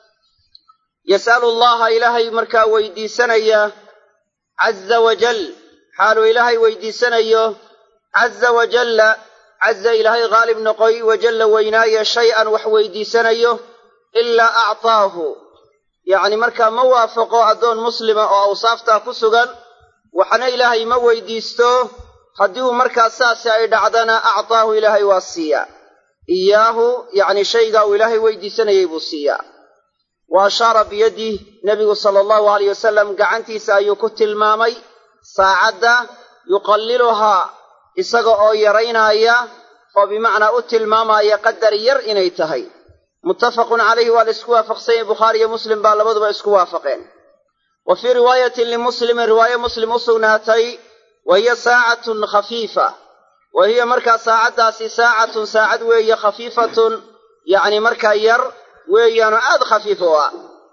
yas'alu allaha ilaahay markaa weydiisanaya caza wajal xaaluu ilaahay weydiisanayo caza wajalla caza ilaahay haalib noqoy wajalla weynaaye shay-an wax weydiisanayo ilaa actaahu yacni markaa ma waafaqo addoon muslima oo awsaaftaa ku sugan waxna ilaahay ma weydiisto haddii uu markaa saasi ay dhacdana actaahu ilaahay waa siiyaa iyaahu yacni shaygaa uu ilaahay weydiisanayay buu siiyaa wa ashaara biyadih nebigu sala allahu alayh wasalam gacantiisa ayuu ku tilmaamay saacadda yuqalliluhaa isaga oo yaraynaya oo bimacnaa u tilmaamaya qadar yar inay tahay muttafaqun calayhi waa la isku waafaqsanyay bukhaari iyo muslim baa labaduba isku waafaqeen wa fii riwaayatin limuslimin riwaaye muslim u sugnaatay wa hiya saacatun khafiifa wa hiya markaa saacaddaasi saacatun saacad weeye khafiifatun yacni markaa yar weeyaanoo aad khafiif u ah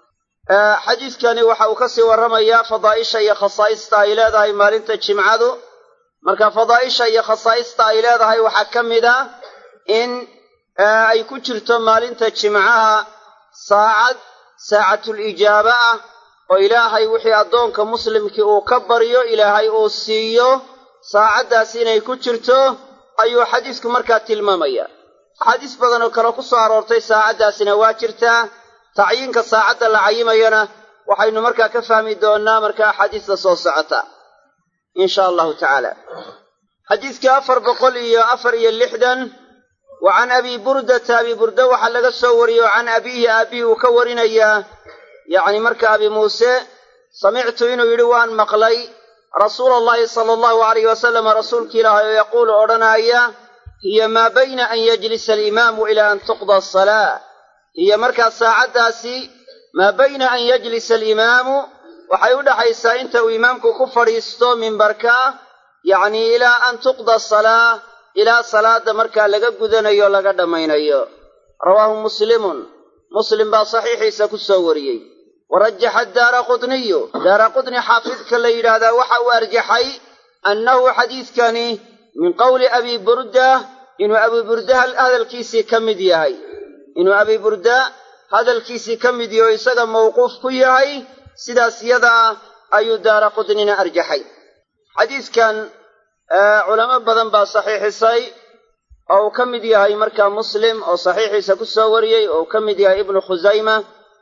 xadiidkani waxa uu kasii warramayaa fadaa'isha iyo khasaa'ista ay leedahay maalinta jimcadu marka fadaa'isha iyo khasaa'ista ay leedahay waxaa ka mid a in ay ku jirto maalinta jimcaha saacad saacatul ijaaba ah oo ilaahay wixii addoonka muslimkii uu ka baryo ilaahay uu siiyo saacaddaas inay ku jirto ayuu xadiisku markaa tilmaamaya axaadiis badan oo kale ku soo aroortay saacaddaasina waa jirtaa tacyiinka saacadda la cayimayana waxaynu markaa ka fahmi doonnaa markaa axaadiista soo socota in sha allahu tacaala xadiiskii afar boqol iyo afar iyo lixdan wa can abi burdata abi burda waxaa laga soo wariyey oo can abiihi aabbihi uu ka warinayaa yacni marka abi muuse samictu inuu yidhi waan maqlay rasuula allahi sala allahu alayh wasalama rasuulki ilaahay oo yaquulu odhanaaya hiya maa bayna an yajlisa alimaamu ilaa an tuqda asalaa hiya markaa saacaddaasi maa bayna an yajlisa alimaamu waxay u dhaxaysaa inta uu imaamku ku fadhiisto mimbarka yacnii ilaa an tuqda asalaa ilaa salaadda markaa laga gudanayo laga dhammaynayo rawaahu muslimun muslim baa saxiixiisa ku soo wariyey warajaxa daara qutniyu daara qutni xaafidka la yidhaahdaa waxa uu arjaxay annahu xadiidkani min qowli abi burda inuu abi burda hadalkiisii ka mid yahay inuu abi burda hadalkiisii ka mid yaho isaga mawquuf ku yahay sidaas yadaa ayuu daara qutnina arjaxay xadiidkan culamo badan baa saxiixisay oo uu ka mid yahay markaa muslim oo saxiixiisa ku soo wariyey oo uu ka mid yahay ibnu khusayma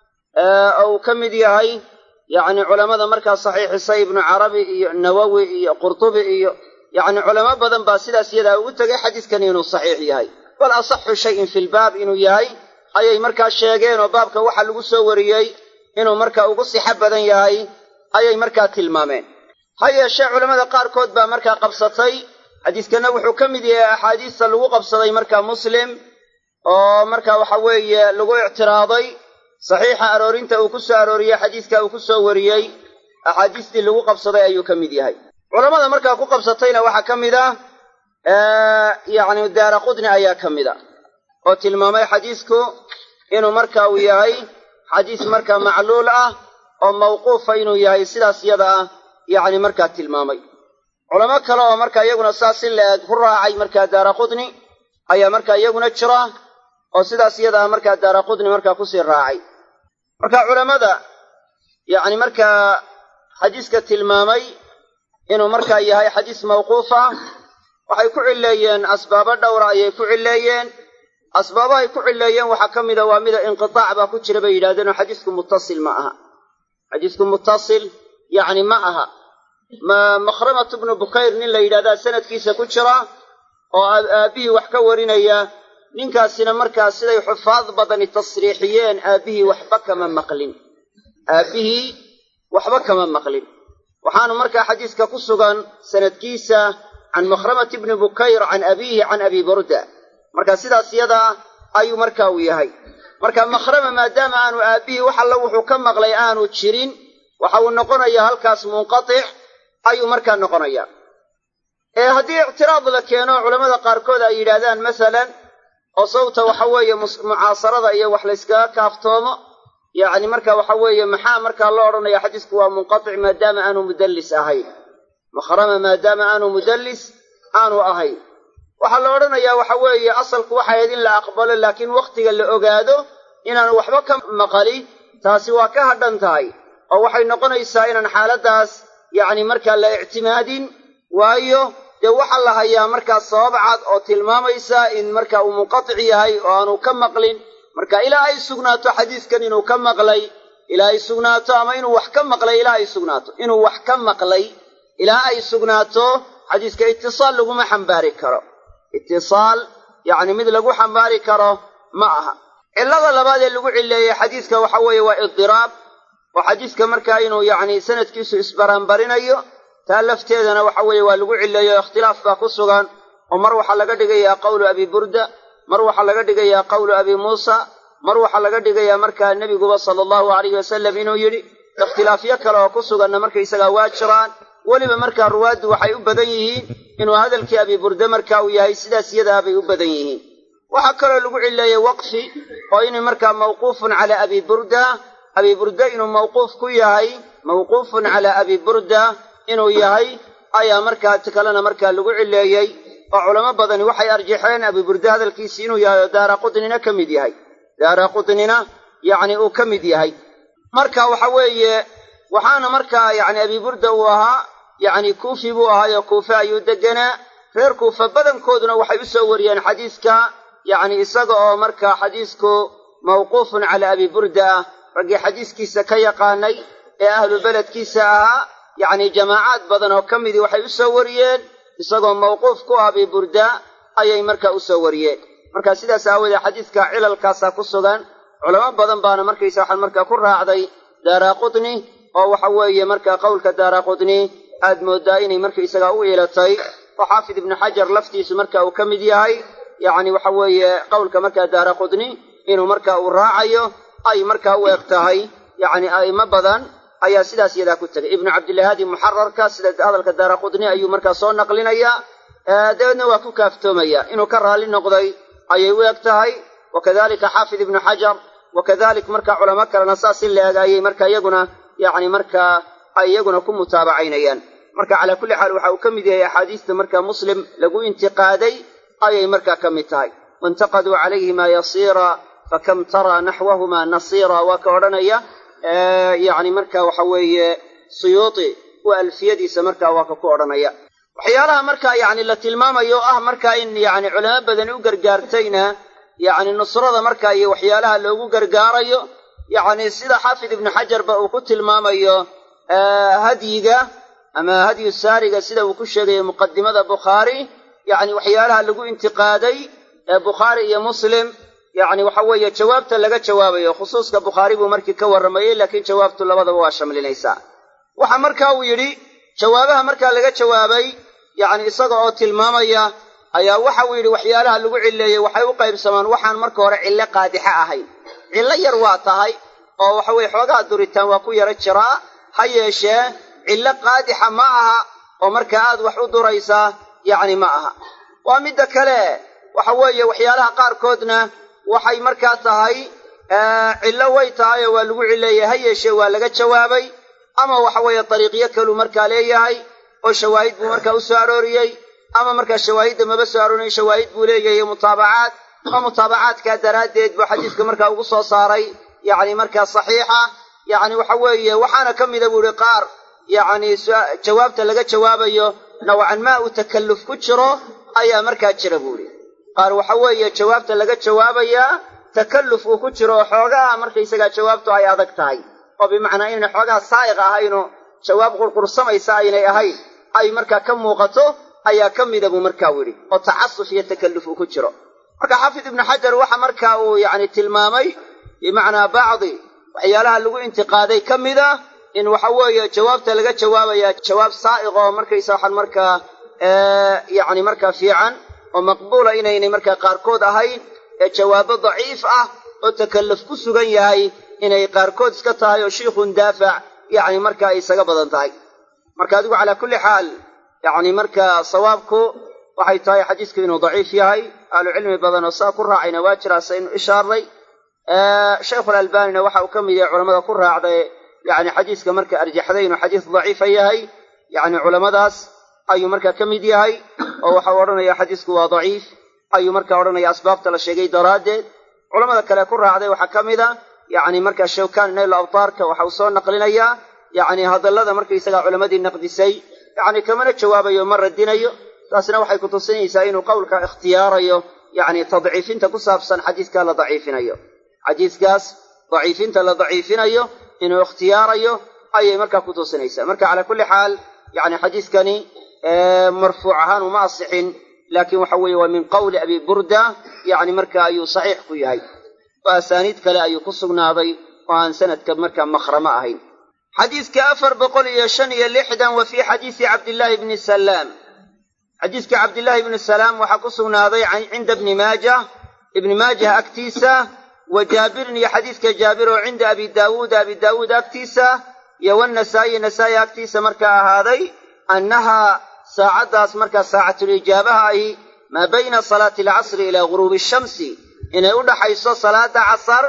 oo uu ka mid yahay yacni culammada markaa saxiixisay ibnu carabi iyo nawowi iyo qurtubi iyo yacni culamo badan baa sidaas yadaa ugu tegay xadiiskani inuu saxiix yahay bal asaxu shayin fi lbaab inuu yahay ayay markaa sheegeen oo baabka waxa lagu soo wariyey inuu markaa ugu sixo badan yahay ayay markaa tilmaameen ha yeeshee culammada qaarkood baa markaa qabsatay xadiiskanna wuxuu ka mid yahay axaadiista lagu qabsaday markaa muslim oo marka waxa weeye lagu ictiraaday saxiixa aroorinta uu ku soo arooriyey xadiiska uu ku soo wariyey axaadiistii lagu qabsaday ayuu ka mid yahay culammada markaa ku qabsatayna waxaa ka mid ah yacni daara qudni ayaa ka mid a oo tilmaamay xadiisku inuu marka uu yahay xadiis markaa macluul ah oo mawquufa inuu yahay sidaas yada ah yacni markaa tilmaamay culamo kale oo markaa iyaguna saas in la eg ku raacay markaa daara qudni ayaa markaa iyaguna jira oo sidaas iyadaa markaa daara qudni markaa kusii raacay marka culammada yacni markaa xadiiska tilmaamay inuu markaa yahay xadiis mawquufa waxay ku cilleeyeen asbaabo dhowra ayay ku cilleeyeen asbaabahay ku cilleeyeen waxaa ka mida waa mida inqitaac baa ku jira bay yidhahdeen oo xadiisku muttasil ma aha xadiisku muttasil yacni ma aha makhramatu bnu bukayr nin la yidhahdaa sanadkiisa ku jira oo aabbihii wax ka warinaya ninkaasina markaa siday xufaad badani tasriixiyeen aabbihii waxba kama maqlin aabbihii waxba kama maqlin waxaanu markaa xadiiska ku sugan sanadkiisa can makhramati bni bukayr can abiihi can abi burda marka sidaas yadaa ayuu marka uu yahay marka makhrama maadaama aanu aabbihii wax alla wuxuu ka maqlay aanu jirin waxa uu noqonayaa halkaas munqatic ayuu markaa noqonayaa ee haddii ictiraad la keeno culammada qaarkood ay yidhaahdaan masalan oo sababta waxa weeye mucaasarada iyo wax layskaga kaaftoomo yacni marka waxa weeye maxaa markaa loo odhanaya xadiisku waa munqatic maadaama aanu mudallis ahayn makhrama maadaama aanu mudallis aanu ahayn waxaa la odhanayaa waxa weeye asalku waxay ahayd in la aqbalo laakiin wakhtiga la ogaado inaanu waxba ka maqali taasi waa ka hadhan tahay oo waxay noqonaysaa inaan xaaladdaas yacni markaa la ictimaadin waayo dee waxaa la hayaa markaa sabab cad oo tilmaamaysa in marka uu munqatic yahay oo aanu ka maqlin marka ilaa ay sugnaato xadiiskan inuu ka maqlay ilaa ay sugnaato ama inuu wax ka maqlay ilaa ay sugnaato inuu wax ka maqlay ilaa ay sugnaato xadiiska itisaal laguma xambaari karo itisaal yacni mid lagu xambaari karo ma aha cillada labaad ee lagu cilleeyey xadiiska waxa weeye waa idiraab oo xadiiska markaa inuu yacni sanadkiisu isbaraanbarinayo taa lafteedana waxa weeye waa lagu cilleeyo ikhtilaaf baa ku sugan oo mar waxaa laga dhigayaa qawlu abi burda mar waxaa laga dhigayaa qawlu abi muusa mar waxaa laga dhigayaa markaa nebiguba sala allahu alayhi wasalam inuu yidhi ikhtilaafyo kale oo ku suganna markaysagaa waa jiraan weliba markaa ruwaaddu waxay u badan yihiin inuu hadalkii abi burde marka uu yahay sidaas yadaa bay u badan yihiin waxaa kaloo lagu cilleeyey waqfi oo inuu markaa mawquufun calaa abi burda abi burda inuu mawquuf ku yahay mawquufun calaa abi burda inuu yahay ayaa markaa ti kalena markaa lagu cileeyey oo culamo badani waxay arjaxeen abi burda hadalkiisi inuu yahay oo daara qutnina ka mid yahay daara qutnina yacni uu ka mid yahay marka waxa weeye waxaana markaa yacni abi burda uu ahaa yacni kuufi buu ahaayo kuufe ayuu deganaa reer kuufa badankooduna waxay u soo wariyeen xadiiska yacni isaga oo markaa xadiisku mawquufun calaa abi burda ah raggii xadiiskiisa ka yaqaanay ee ahlu beledkiisa ahaa yacni jamaacaad badan oo ka midii waxay u soo wariyeen isagoo mawquuf ku ah abi burda ayay markaa u soo wariyeen marka sidaas aawoodee xadiiska cilalkaasaa ku sugan culamo badan baana markaysa waxaan markaa ku raacday daaraqutni oo waxa weeye markaa qowlka daaraqutni aad mooddaa inay markaysagaa u iilatay oo xaafid ibnu xajar laftiisu marka uu ka mid yahay yacni waxa weeye qowlka markaa daaraqutni inuu marka uu raacayo ay markaa u eg tahay yacni a'imo badan ayaa sidaas iyadaa ku tegay ibnu cabdillahaadi muxararka sida hadalka daaraqutni ayuu markaa soo naqlinayaa dabeedna waa ku kaaftoomaya inuu ka raalli noqday ayay u eg tahay wakadalika xaafid ibnu xajar wakadalik marka culamo kalena saas in la eg ayay marka iyaguna yacni markaa ay iyaguna ku mutaabacaynayaan marka calaa kulli xaal waxa uu ka mid yahay axaadiista marka muslim lagu intiqaaday ayay markaa ka mid tahay waintaqaduu calayhima yasiira fakam taraa naxwahuma nasiira waa ka odhanaya yacni marka waxa weeye suyuuti u alfiyadiisa marka waa ka ku odhanaya waxyaalaha marka yacni la tilmaamayo oo ah marka in yacni culamo badani u gargaartayna yacni nusrada marka iyo waxyaalaha loogu gargaarayo yacni sida xaafid ibnu xajarba uu ku tilmaamayo hadyiga ama hadyu saariga sida uu ku sheegayo muqadimada bukhaari yacni waxyaalaha lagu intiqaaday ee bukhaari iyo muslim yacni waxa weeye jawaabta laga jawaabayo khusuuska bukhaari buu markii ka warramayey laakiin jawaabtu labadaba waa shamlinaysaa waxa marka uu yidhi jawaabaha markaa laga jawaabay yacni isaga oo tilmaamaya ayaa waxa uu yidhi waxyaalaha lagu cilleeyey waxay u qaybsamaan waxaan marka hore cillo qaadixa ahayn cillo yar waa tahay oo waxa weye xoogaha duritaan waa ku yaro jiraa ha yeeshee cillo qaadixa ma aha oo markaa aad wax u duraysaa yacni ma aha waa midda kale waxa weeye waxyaalaha qaarkoodna waxay markaa tahay cillo way tahay oo waa lagu cilleeyey ha yeeshee waa laga jawaabay ama waxa weeye dariiqyo kaluu markaa leeyahay oo shawaahid buu markaa u soo arooriyey ama markaa shawaahidda maba soo aroorin shawaahid buu leeyahay mutaabacaad oo mutaabacaadkaa daraaddeed buu xadiiska markaa ugu soo saaray yacni markaa saxiixa yacni waxa weeye waxaana ka mida buu ihi qaar yacni jawaabta laga jawaabayo nawcan maa uu takalluf ku jiro ayaa markaa jira buu ihi qaar waxa weeye jawaabta laga jawaabayaa takalluf uu ku jiro oo xoogaha markaysagaa jawaabtu ay adag tahay oo bimacnaa inayna xoogaha saa'iq ahayno jawaab qurqursamaysa aynay ahayn ay markaa ka muuqato ayaa ka mida buu markaa yidhi oo tacasuf iyo takalluf uu ku jiro marka xaafid ibnu xajar waxa marka uu yacni tilmaamay bimacnaa bacdi waxyaalaha lagu intiqaaday ka mida in waxa weeye jawaabta laga jawaabaya jawaab saa'iq oo markaysa waxaan markaa yacni markaa fiican oo maqbuula inaynay markaa qaarkood ahayn ee jawaabo daciif ah oo takalluf ku sugan yahay inay qaarkood iska tahay oo shiikhun daafac yacni marka ay isaga badan tahay marka adigu calaa kulli xaal yacni marka sawaabku waxay tahay xadiisku inuu daciif yahay ahlu cilmi badan oo saa ku raacayna waa jiraa saynu ishaaray shaykhulalbaanina waxa uu ka mid yahay culamada ku raacday yacni xadiiska marka arjaxday inuu xadiis daciifa yahay yacni culammadaas ayuu markaa ka mid yahay oo waxau odhanaya xadiisku waa daciif ayuu marka odhanaya asbaabta la sheegay daraaddeed culamada kale ku raacday waxaa ka mid a yacni markaa shawkan nayl abtaarka waxa uu soo naqlinayaa yacni hadallada markaysagaa culammadii naqdisay yacni kamana jawaabayo ma radinayo taasna waxay kutusinaysaa inuu qowlka ikhtiyaarayo yacni tadciifinta ku saabsan xadiiskaa la daciifinayo xadiiskaas daciifinta la daciifinayo inuu ikhtiyaarayo ayay markaa ku tusinaysaa marka calaa kulli xaal yacni xadiiskani marfuuc ahaan uma asixin laakiin waxa weeye waa min qowli abi burda yacni marka ayuu saxiix ku yahay oo asaaniid kale ayuu ku sugnaaday oo aan sanadka markaa makhramo ahayn xadiiska afar boqol iyo shan iyo lixdan wa fii xadiisi cabdillaahi bni salaam xadiiska cabdillaahi bni salaam waxaa ku sugnaaday cinda ibni maajah ibni maajah agtiisa wa jaabirin iyo xadiiska jaabir oo cinda abi daawuuda abi daawuud agtiisa iyo wanasaa'i nasaa'i agtiisa markaa ahaaday annahaa saacaddaas markaa saacatulijaabaha ahi maa bayna salaati alcasri ilaa guruubi shamsi inay u dhaxayso salaada casar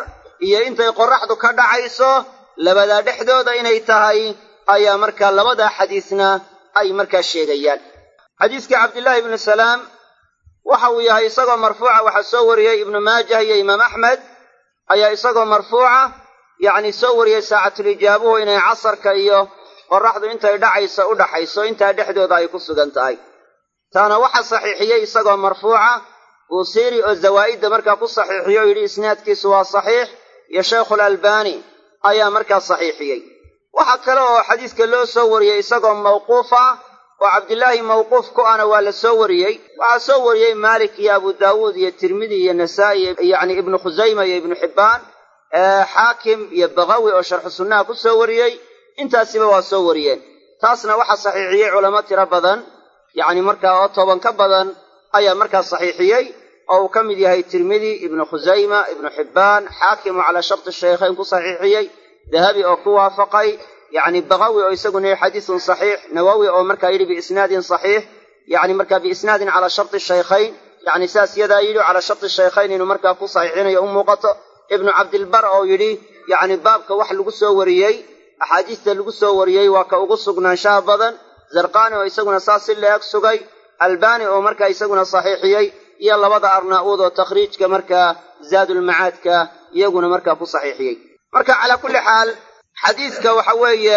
iyo intay qorraxdu ka dhacayso labadaa dhexdooda inay tahay ayaa markaa labadaa xadiisna ay markaa sheegayaan xadiiskii cabdillaahi ibnu salaam waxa uu yahay isagoo marfuuca waxaa soo wariyey ibnu maajah iyo imaam axmed ayaa isagoo marfuuca yacni soo wariyey saacatulijaabuhu inay casarka iyo qorraxdu intay dhacayso u dhaxayso intaa dhexdooda ay ku sugan tahay taana waxa saxiixiyey isagoo marfuuca buusiiri oo zawaa'idda markaa ku saxiixiyo o yidhi isnaadkiisu waa saxiix iyo sheikhulalbani ayaa markaa saxiixiyey waxaa kale oo xadiiska loo soo wariyey isagoo mawquuf ah oo cabdillaahi mawquuf ku ana waa la soo wariyey waxaa soo wariyey maalik iyo abu daawuud iyo tirmidi iyo nasaa'i yacni ibnu khusayma iyo ibnu xibbaan xaakim iyo bakawi oo sharxu sunnaha ku soo wariyey intaasiba waa soo wariyeen taasna waxaa saxiixiyey culamo tiro badan yacni markaa oo toban ka badan ayaa markaa saxiixiyey oo uu ka mid yahay tirmidi ibnu khusayma ibnu xibbaan xaakim oo calaa sharti shaykhayn ku saxiixiyey dahabi oo ku waafaqay yacni bakawi oo isaguna yihi xadiisun saxiix nawowi oo markaa yidhi biisnaadin saxiix yacni markaa biisnaadin calaa sharti shaykhayn yacni saas yadaa yidhi calaa sharti shaykhayn inuu markaa ku saxiixinayo u muuqato ibnu cabdilbar oo yidhi yacni baabka wax lagu soo wariyey axaadiista lagu soo wariyey waa ka ugu sugnaanshaha badan zarqani oo isaguna saas si la-eg sugay albani oo markaa isaguna saxiixiyey iyo labada arnaa'uud oo takhriijka markaa zaadulmacaadka iyaguna markaa ku saxiixiyey marka calaa kulli xaal xadiiska waxa weeye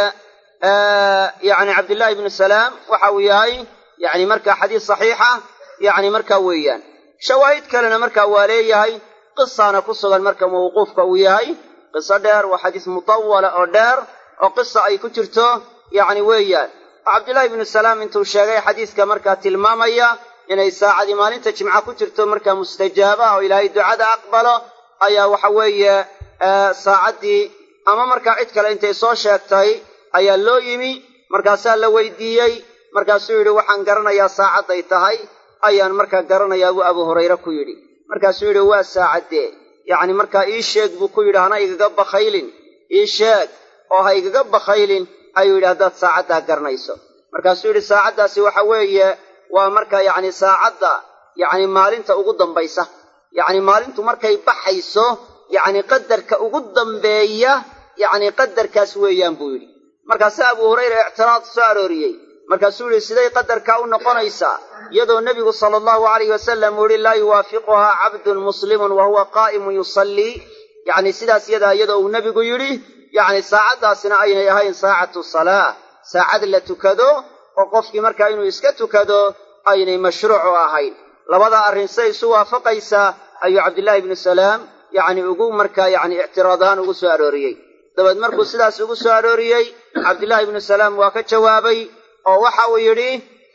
yacni cabdillahi ibnu salaam waxa uu yahay yacni markaa xadiis saxiixa yacni markaa weeyaan shawaahid kalena markaa waa leeyahay qisaana ku sugan marka mawquufka uu yahay qiso dheer waa xadiis mutawala oo dheer oo qisa ay ku jirto yacni weeyaan oo cabdillahi ibnu salaam intuu sheegay xadiiska markaa tilmaamaya inay saacadii maalinta jimca ku jirto markaa mustajaaba oo ilaahay ducada aqbalo ayaa waxa weeye saacaddii ama markaa cid kale intay soo sheegtay ayaa loo yimi markaasaa la weydiiyey markaasuu yidhi waxaan garanayaa saacadday tahay ayaan markaa garanayaa buu abu hurayre ku yidhi markaasuu yidhi waa saacaddee yacni markaa ii sheeg buu ku yidhi hana igaga bakhaylin ii sheeg oo ha igaga bakhaylin ayuu yidhi haddaad saacaddaa garanayso markaasuu yidhi saacaddaasi waxa weeye waa markaa yacni saacadda yacni maalinta ugu dambaysa yacni maalintu markay baxayso yacni qadarka ugu dambeeya yacni qadarkaas weeyaan buu yidhi markaasaa abu hurayra ictiraad soo arooriyey markaasuu yidhi siday qadarkaa u noqonaysaa iyadoo nebigu sala allahu alayh wasalam uu yihi laa yuwaafiquhaa cabdun muslimun wa huwa qaa'imun yusallii yacni sidaas yadaa iyadoo uu nebigu yidhi yacni saacaddaasina aynay ahayn saacatu salaa saacad la tukado oo qofkii markaa inuu iska tukado aynay mashruucu ahayn labada arrin siday isu waafaqaysaa ayuu cabdillaahi ibnu salaam yacni ugu markaa yacni ictiraad ahaan ugu soo arooriyey dabeed markuu sidaas ugu soo arooriyey cabdillaahi ibnu salaam waa ka jawaabay oo waxa uu yidhi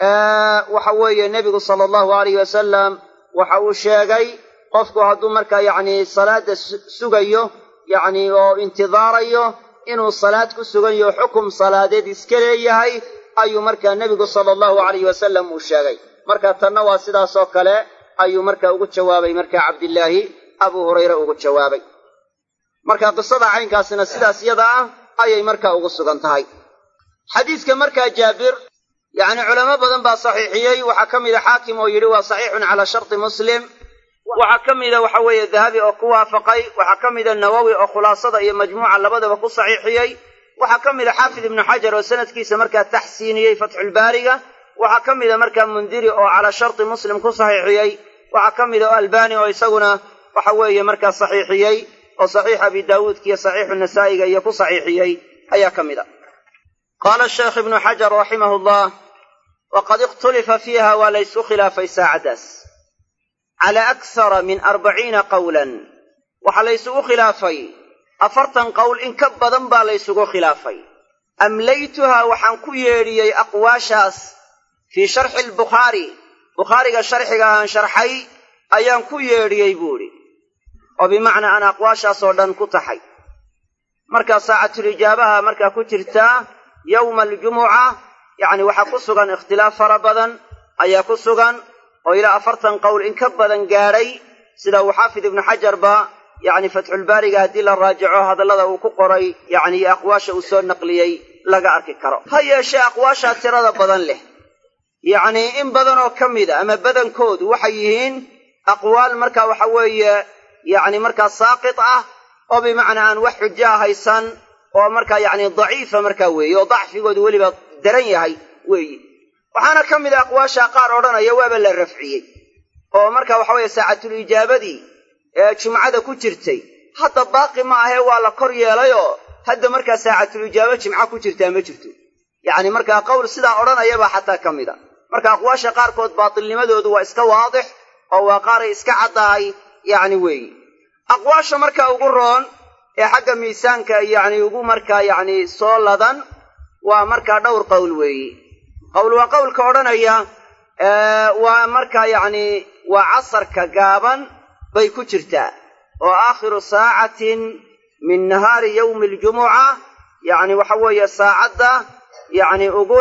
waxa weeye nebigu sala allahu alayh wasalam waxa uu sheegay qofku hadduu markaa yacni salaadda sugayo yacni oo intidaarayo inuu salaad ku sugan yaho xukum salaadeed iska leeyahay ayuu markaa nebigu sala allahu alayh wasalam uu sheegay marka tanna waa sidaasoo kale ayuu markaa ugu jawaabay markaa cabdillaahi abu hurayre ugu jawaabay marka qisada caynkaasina sidaas yada ah ayay markaa ugu sugan tahay xadiiska markaa jaabir yacni culamo badan baa saxiixiyey waxaa ka mida xaakim oo yidhi waa saxiixun calaa sharti muslim waxaa ka mida waxa weeye dahabi oo ku waafaqay waxaa ka mida nawowi oo khulaasada iyo majmuuca labadaba ku saxiixiyey waxaa ka mida xaafid ibnu xajar oo sanadkiisa markaa taxsiiniyey fatxulbaariga waxaa ka mida markaa mundiri oo calaa sharti muslim ku saxiixiyey waxaa ka mida oo albani oo isaguna waxa weeye markaa saxiixiyey oo saxiix abi daawuudka iyo saxiixu nasaa'iga iyo ku saxiixiyey ayaa ka mida qaala sheekh ibnu xajar raximahu llah waqad ikhtulifa fiiha waa laysu khilaafay saacaddaas calaa akhara min arbaciina qawlan waxaa laysugu khilaafay afartan qowl in ka badan baa laysugu khilaafay amlaytuhaa waxaan ku yeedhiyey aqwaashaas fii sharxi albukhaari bukhaariga sharxiga aan sharxay ayaan ku yeedhiyey buu idhi oo bimacnaa aan aqwaashaasoo dhan ku taxay markaa saacatulijaabaha markaa ku jirtaa yowma aljumuca yacni waxaa ku sugan ikhtilaaf fara badan ayaa ku sugan oo ilaa afartan qowl in ka badan gaadhay sida uu xaafid ibnu xajarba yacni fatxulbaariga haddii la raajico hadallada uu ku qoray yacni iyo aqwaasha uu soo naqliyey laga arki karo ha yeeshee aqwaashaa tirada badan leh yacnii in badanoo ka mida ama badankoodu waxay yihiin aqwaal marka waxa weeye yacni markaa saaqit ah oo bimacnaa aan wax xujaa haysan oo markaa yacni daciifa markaa weeye oo dacfigoodu weliba daran yahay weeye waxaana ka mid a aqwaasha qaar odhanaya waaba la rafciyey oo marka waxa weeye saacatul ijaabadii ee jumcada ku jirtay hadda baaqi ma ahee waa la kor yeelayoo hadda markaa saacatul ijaaba jimca ku jirtaa ma jirto yacni markaa qowl sidaa odhanayabaa xataa ka mid a marka aqwaasha qaarkood baatilnimadoodu waa iska waadix oo waa qaaray iska caddahay yacni weeye aqwaasha markaa ugu roon ee xagga miisaanka yacni ugu markaa yacni soo ladan waa markaa dhowr qowl weeye qowl waa qowlka odhanaya waa markaa yacni waa casarka gaaban bay ku jirtaa oo aakhiru saacatin min nahaari yowmi aljumuca yacni waxa weeye saacadda yacni ugu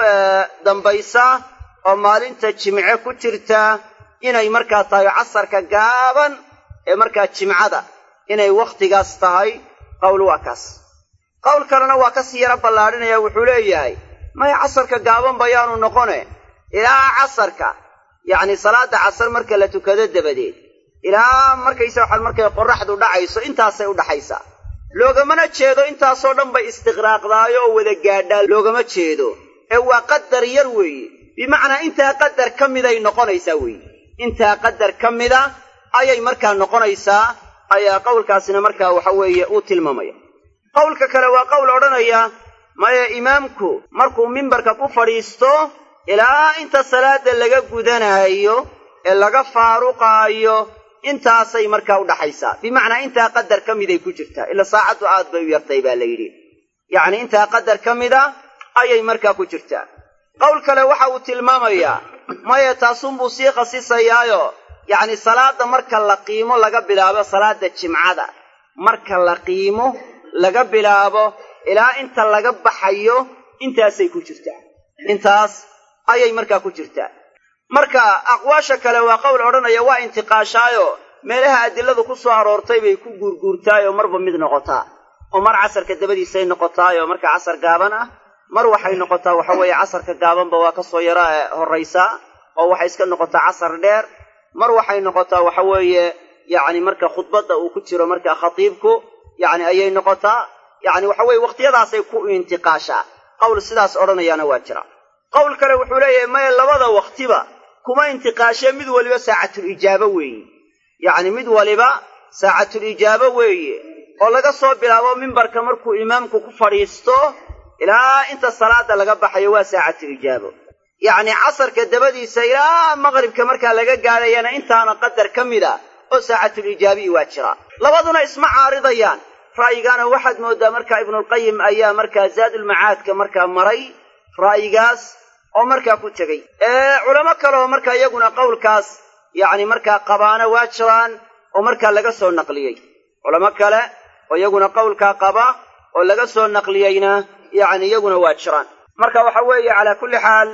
dambaysa oo maalinta jimce ku jirta inay markaa tahay casarka gaaban ee markaa jimcada inay wakhtigaas tahay qowl waa kaas qowl kalena waa kasii yaro ballaadhinaya wuxuu leeyahay maya casarka gaaban bayaanu noqone ilaa casarka yacni salaada casar marka la tukado dabadeed ilaa markaysa waxaan markay qorraxdu dhacayso intaasay u dhaxaysaa loogamana jeedo intaasoo dhan bay istiqraaqdaayo oo wada gaadhaa loogama jeedo ee waa qadar yar weeye bimacnaa intaa qadar ka miday noqonaysaa weeye intaa qadar ka mida ayay markaa noqonaysaa ayaa qowlkaasina markaa waxa weeye uu tilmaamaya qowlka kale waa qowl odhanaya maya imaamku markuu mimbarka ku fadhiisto ilaa inta salaada laga gudanaayo ee laga faaruqaayo intaasay markaa u dhaxaysaa bimacnaa intaa qadar ka miday ku jirtaa ila saacaddu aad bay u yartay baa la yidhi yacni intaa qadar ka mida ayay markaa ku jirtaa qowl kale waxa uu tilmaamayaa maya taasunbuu sii khasisayaayo yacni salaadda marka la qiimo laga bilaabo salaada jimcada marka la qiimo laga bilaabo ilaa inta laga baxayo intaasay ku jirtaa intaas ayay markaa ku jirtaa marka aqwaasha kale waa qowl odhanaya waa intiqaashaayo meelaha adiladu ku soo aroortay bay ku guurguurtaayoo marba mid noqotaa oo mar casarka dabadiisay noqotaayoo marka casar gaaban ah mar waxay noqotaa waxa weeye casarka gaabanba waa ka soo yara horraysaa oo waxay iska noqotaa casar dheer mar waxay noqotaa waxa weeye yacni marka khudbadda uu ku jiro marka khatiibku yacni ayay noqotaa yacni waxa weeye wakhtiyadaasay ku intiqaashaa qowl sidaas odhanayaana waa jira qowl kale wuxuu leeyahay maya labada wakhtiba kuma intiqaashee mid waliba saacatul ijaabo weeye yacni mid waliba saacatul ijaabo weeye oo laga soo bilaabo mimbarka markuu imaamku ku fadhiisto ilaa inta salaada laga baxayo waa saacatul ijaabo yacni casarka dabadiisa ilaa maqribka markaa laga gaadhayana intaana qadar ka mid a oo saacatul ijaabiyi waa jira labaduna isma caaridayaan ra'yigaana waxaad mooddaa markaa ibnulqayim ayaa markaa zaadulmacaadka markaa maray ra'yigaas oo markaa ku tegey culamo kale oo markaa iyaguna qowlkaas yacni markaa qabaana waa jiraan oo markaa laga soo naqliyey culamo kale oo iyaguna qowlkaa qaba oo laga soo naqliyeyna yacni iyaguna waa jiraan marka waxa weeye calaa kulli xaal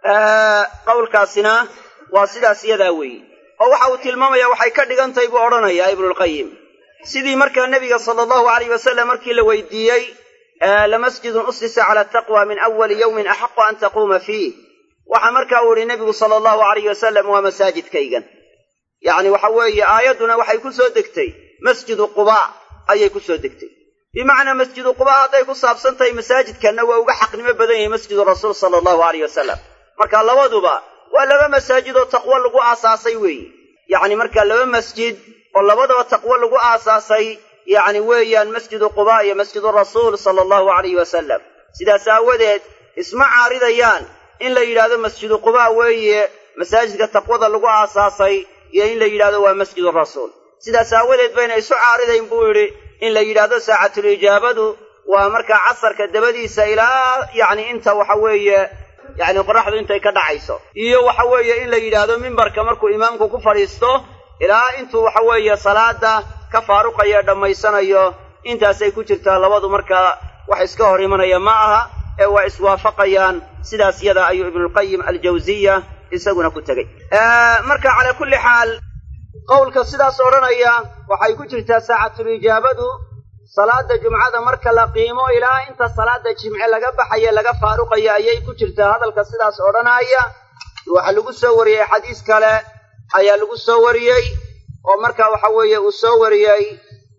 qowlkaasina waa sidaas iyadaa weeye oo waxa uu tilmaamaya waxay ka dhigantahay buu odhanayaa ibnulqayim sidii markaa nebiga sala allahu alayh wasalam markii la weydiiyey lamasjidun usisa cala ataqwa min awali yowmin axaqu an taquuma fiih waxa markaa uu ihi nebigu sala allahu alayh wasalam waa masaajidkaygan yacni waxa weeye aayadduna waxay ku soo degtay masjidu qubaa ayay ku soo degtay bimacnaa masjidu qubaa hadday ku saabsan tahay masaajidkanna waa uga xaqnimo badan yahay masjidu rasuul sala allahu alayh wasalam marka labaduba waa laba masaajid oo taqwo lagu aasaasay weeye yacni marka laba masjid oo labadaba taqwo lagu aasaasay yacni weeyaan masjidu qubaa iyo masjidu rasuul sala allahu alayhi wasalam sidaas aawadeed isma caaridayaan in la yidhahdo masjidu qubaa weeye masaajidka taqwada lagu aasaasay iyo in la yidhahdo waa masjidu rasuul sidaas aawadeed bayna isu caaridayn buu yidhi in la yidhaahdo saacatul ijaabadu waa markaa casarka dabadiisa ilaa yacni inta waxa weeye yacni qoraxdu intay ka dhacayso iyo waxa weeye in la yidhaahdo mimbarka markuu imaamku ku fadhiisto ilaa intuu waxa weeye salaada ka faaruqayo dhammaysanayo intaasay ku jirtaa labadu markaa wax iska hor imanaya ma aha ee waa iswaafaqayaan sidaas yada ayuu ibnulqayim aljawsiya isaguna ku tegey marka calaa kulli xaal qowlka sidaas odhanaya waxay ku jirtaa saacatulijaabadu salaada jumcada marka la qiimo ilaa inta salaada jimce laga baxayo laga faaruqayo ayay ku jirtaa hadalka sidaas odhanaya waxaa lagu soo wariyey xadiis kale ayaa lagu soo wariyey oo marka waxa weeye uu soo wariyey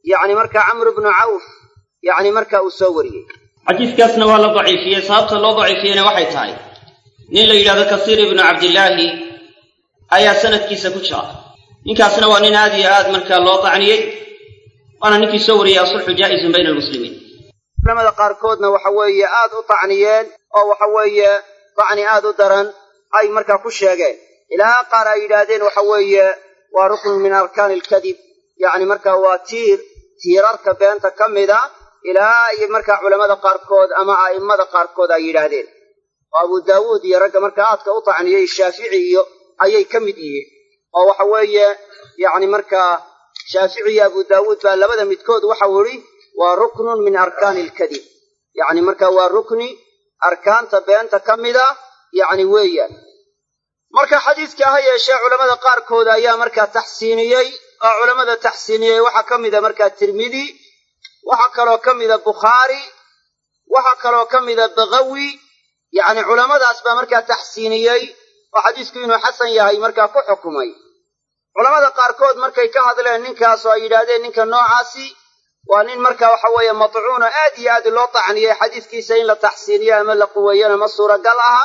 yacni markaa camr bnu cawf yacni markaa uu soo wariyey xadiiskaasna waa la daciifiyey sababta loo daciifiyeyna waxay tahay nin la yidhahdo kasiir ibnu cabdillaahi ayaa sanadkiisa ku jira ninkaasna waa nin aad iyo aad markaa loo dacniyey waana ninkii soo wariyey asulxu jaa'izun bayna almuslimiin culamada qaarkoodna waxa weeye aad u tacniyeen oo waxa weeye tacni aad u daran ay markaa ku sheegeen ilaa qaar ay yidhaahdeen waxa weeye waa ruknun min arkaani alkadib yacni markaa waa tiir tiirarka beenta ka mida ilaa iyo markaa culammada qaarkood ama a'immada qaarkood ay yidhaahdeen oo abu daawuud iyo ragga markaa aadka u tacniyey shaafici iyo ayay ka mid yihiin oo waxa weeye yacni markaa shaafici iyo abu daawuud baa labada midkood waxau idhi waa ruknun min arkaani alkadib yacni markaa waa rukni arkaanta beenta ka mida yacni weeyaan marka xadiiska ha yeeshee culammada qaarkood ayaa markaa taxsiiniyey oo culammada taxsiiniyey waxaa ka mida markaa tirmidi waxaa kaloo ka mida bukhaari waxaa kaloo ka mida bakawi yacni culammadaas baa markaa taxsiiniyey oo xadiisku inuu xasan yahay markaa ku xukumay culammada qaarkood markay ka hadleen ninkaas oo ay yidhaahdeen ninka noocaasi waa nin marka waxa weeye matcuuno aad iyo aad loo tacniyey xadiiskiisa in la taxsiiniyo ama la quweeyana ma suuragal aha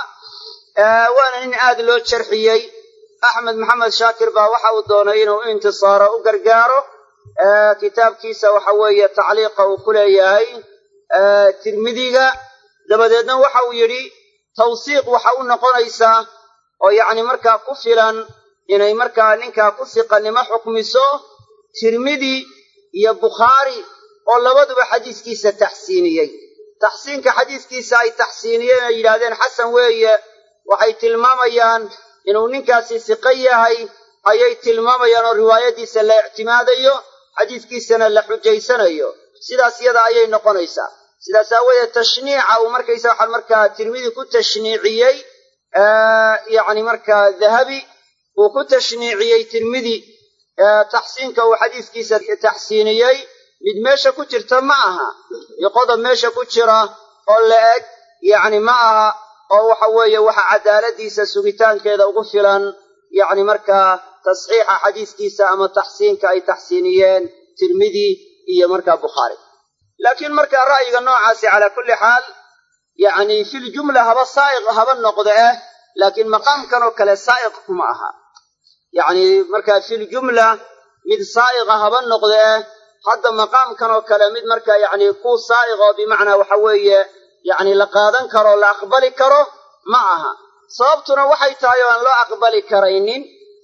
waana nin aad loo jarxiyey axmed maxamed shaakir baa waxa uu doonay inuu intisaaro u gargaaro kitaabkiisa waxa weeye tacliiqa uu ku leeyahay tirmidiga dabadeedna waxa uu yidhi tawsiiq waxa u noqonaysaa oo yacni markaa ku filan inay markaa ninkaa ku siqannimo xukmiso tirmidi iyo bukhaari oo labaduba xadiiskiisa taxsiiniyey taxsiinka xadiiskiisa ay taxsiiniyeen ay yidhaahdeen xasan weeye waxay tilmaamayaan inuu ninkaasi siqo yahay ayay tilmaamayaan oo riwaayadiisa la ictimaadayo xadiiskiisana la xujaysanayo sidaas yada ayay noqonaysaa sidaas aawadeed tashniica uu markaysa waxaa markaa tirmidi ku tashniiciyey yacni markaa dahabi uu ku tashniiciyey tirmidi taxsiinka uu xadiiskiisa taxsiiniyey mid meesha ku jirta ma aha iyo qodob meesha ku jira oo la eg yacni ma aha oo waxa weeye waxa cadaaladiisa sugitaankeeda ugu filan yacni markaa tasxiixa xadiiskiisa ama taxsiinka ay taxsiiniyeen tirmidi iyo markaa bukhaari laakiin markaa ra'yiga noocaasi calaa kulli xaal yacni filjumla haba saa'iq haba noqda eh laakiin maqaamkan oo kale saa'iq kuma aha yacni markaa filjumla mid saa'iqa haba noqda eh hadda maqaamkan oo kale mid markaa yacni ku saa'iq oo bimacnaa waxa weeye yacni la qaadan karo la aqbali karo ma aha sababtuna waxay tahay oo aan loo aqbali karaynin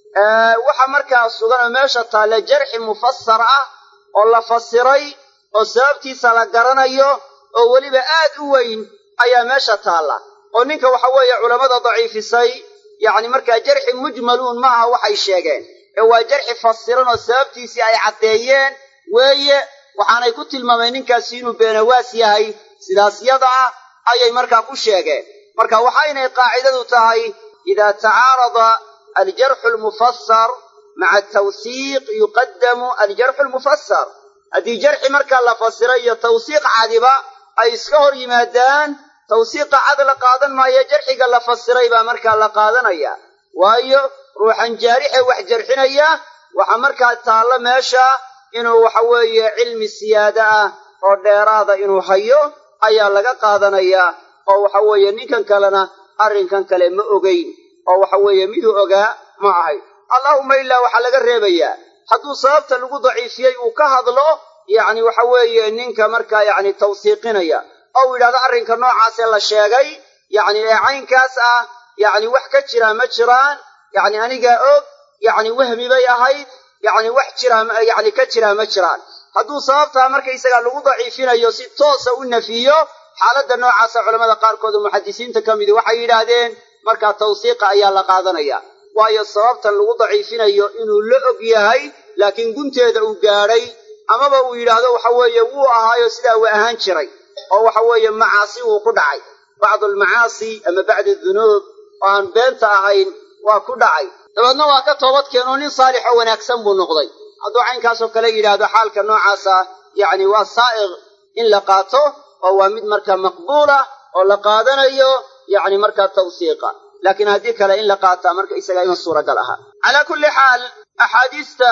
waxa markaa sugan oo meesha taalla jarxi mufasar ah oo la fasiray oo sababtiisa la garanayo oo weliba aad u weyn ayaa meesha taalla oo ninka waxa weeye culammada daciifisay yacni markaa jarxi mujmaluun ma aha waxay sheegeen ee waa jarxi fasiran oo sababtiisii ay caddeeyeen weeye waxaanay ku tilmaameen ninkaasi inuu beenawaas yahay sidaas yada ah ayay markaa ku sheegeen marka waxaynay qaacidadu tahay idaa tacaarada aljarxu almufasar maca atawsiiq yuqaddamu aljarxu almufasar haddii jarxi markaa la fasiray iyo tawsiiq cadiba ay iska hor yimaadaan tawsiiqa cad la qaadan maayo jarxiga la fasiray baa markaa la qaadanaya waayo ruuxan jaarixe wax jarxinaya waxa markaa taallo meesha inuu waxa weeye cilmi siyaado ah oo dheeraada inuu hayo ayaa laga qaadanayaa oo waxa weeye ninkan kalena arrinkan kale ma ogeyn oo waxa weeye miduu ogaa ma ahay allaahumma ilaa waxaa laga reebayaa hadduu sababta lagu daciifiyey uu ka hadlo yacni waxa weeye ninka markaa yacni tawsiiqinaya oo uu yidhahdo arrinka noocaasee la sheegay yacni ee caynkaas ah yacni wax ka jiraa ma jiraan yacni anigaa og yacni wahmi bay ahayd yacni wax jiraa yacni ka jiraa ma jiraan hadduu sababtaa markaysaga lagu daciifinayo si toosa u nafiyo xaaladda noocaasa culamada qaarkood oo muxadisiinta ka midi waxay yidhaahdeen markaa tawsiiqa ayaa la qaadanaya waayo sababtan lagu daciifinayo inuu la og yahay laakiin gunteeda uu gaadhay amaba uu yidhaahdo waxa weeye wuu ahaayo sidaa uu ahaan jiray oo waxa weeye macaasi uu ku dhacay bacdu almacaasi ama bacdi dunuub oo aan beenta ahayn waa ku dhacay dabeedna waa ka toobad keenoo nin saalix oo wanaagsan buu noqday hadduu caynkaasoo kale yidhaahdo xaalka noocaasa yacni waa saa'iq in la qaato oo waa mid markaa maqbuulah oo la qaadanayo yacni markaa tawsiiqa laakiin haddii kale in la qaataa marka isagaa ima suuragal aha calaa kulli xaal axaadiista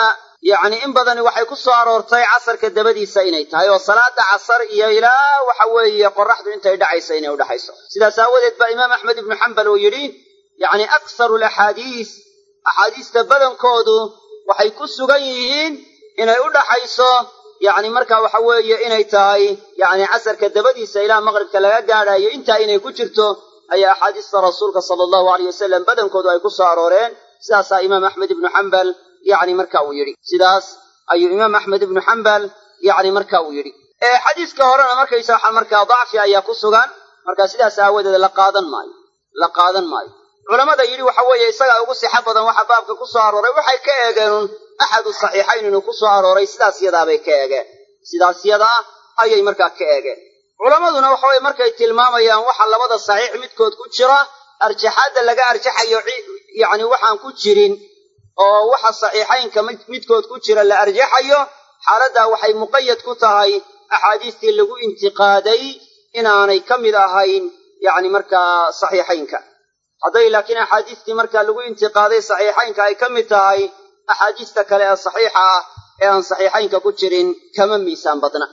yacni in badani waxay ku soo aroortay casarka dabadiisa inay tahay oo salaada casar iyo ilaa waxa weeye qoraxdu intay dhacaysa inay udhaxayso sidaas aawadeed baa imaam axmed ibnu xambal uu yidhi yacni akharu alaxaadiis axaadiista badankoodu waxay ku sugan yihiin inay u dhaxayso yacni marka waxa weeye inay tahay yacni casarka dabadiisa ilaa maqribka laga gaadhayo intaa inay ku jirto ayaa axaadiista rasuulka sala allahu aleyh wasalam badankoodu ay ku soo arooreen sidaasaa imaam axmed ibnu xambal yacni marka uu yidhi sidaas ayuu imaam axmed ibnu xambal yacni marka uu yidhi xadiiska horena markaysa waxa markaa dacfi ayaa ku sugan marka sidaas aawadeed la qaadan maayo la qaadan maayo culammada yidhi waxa weeye isagaa ugu sixa badan waxa baabka ku soo arooray waxay ka eegeen axadu saxiixayn inuu ku soo arooray sidaas yadaabay ka eegeen sidaas yadaa ayay markaa ka eegeen culammaduna waxa weye markay tilmaamayaan waxa labada saxiix midkood ku jira arjaxaadda laga arjaxayo yacni waxaan ku jirin oo waxa saxiixaynka midkood ku jira la arjaxayo xaaladdaa waxay muqayad ku tahay axaadiistii lagu intiqaaday inaanay ka mid ahayn yacni markaa saxiixaynka hadday laakiin axaadiistii markaa lagu intiqaaday saxiixaynka ay ka mid tahay axaadiista kale ee saxiixa ah ee aan saxiixaynka ku jirin kama miisaan badna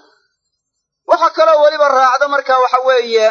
waxaa kaloo weliba raacda marka waxa weeye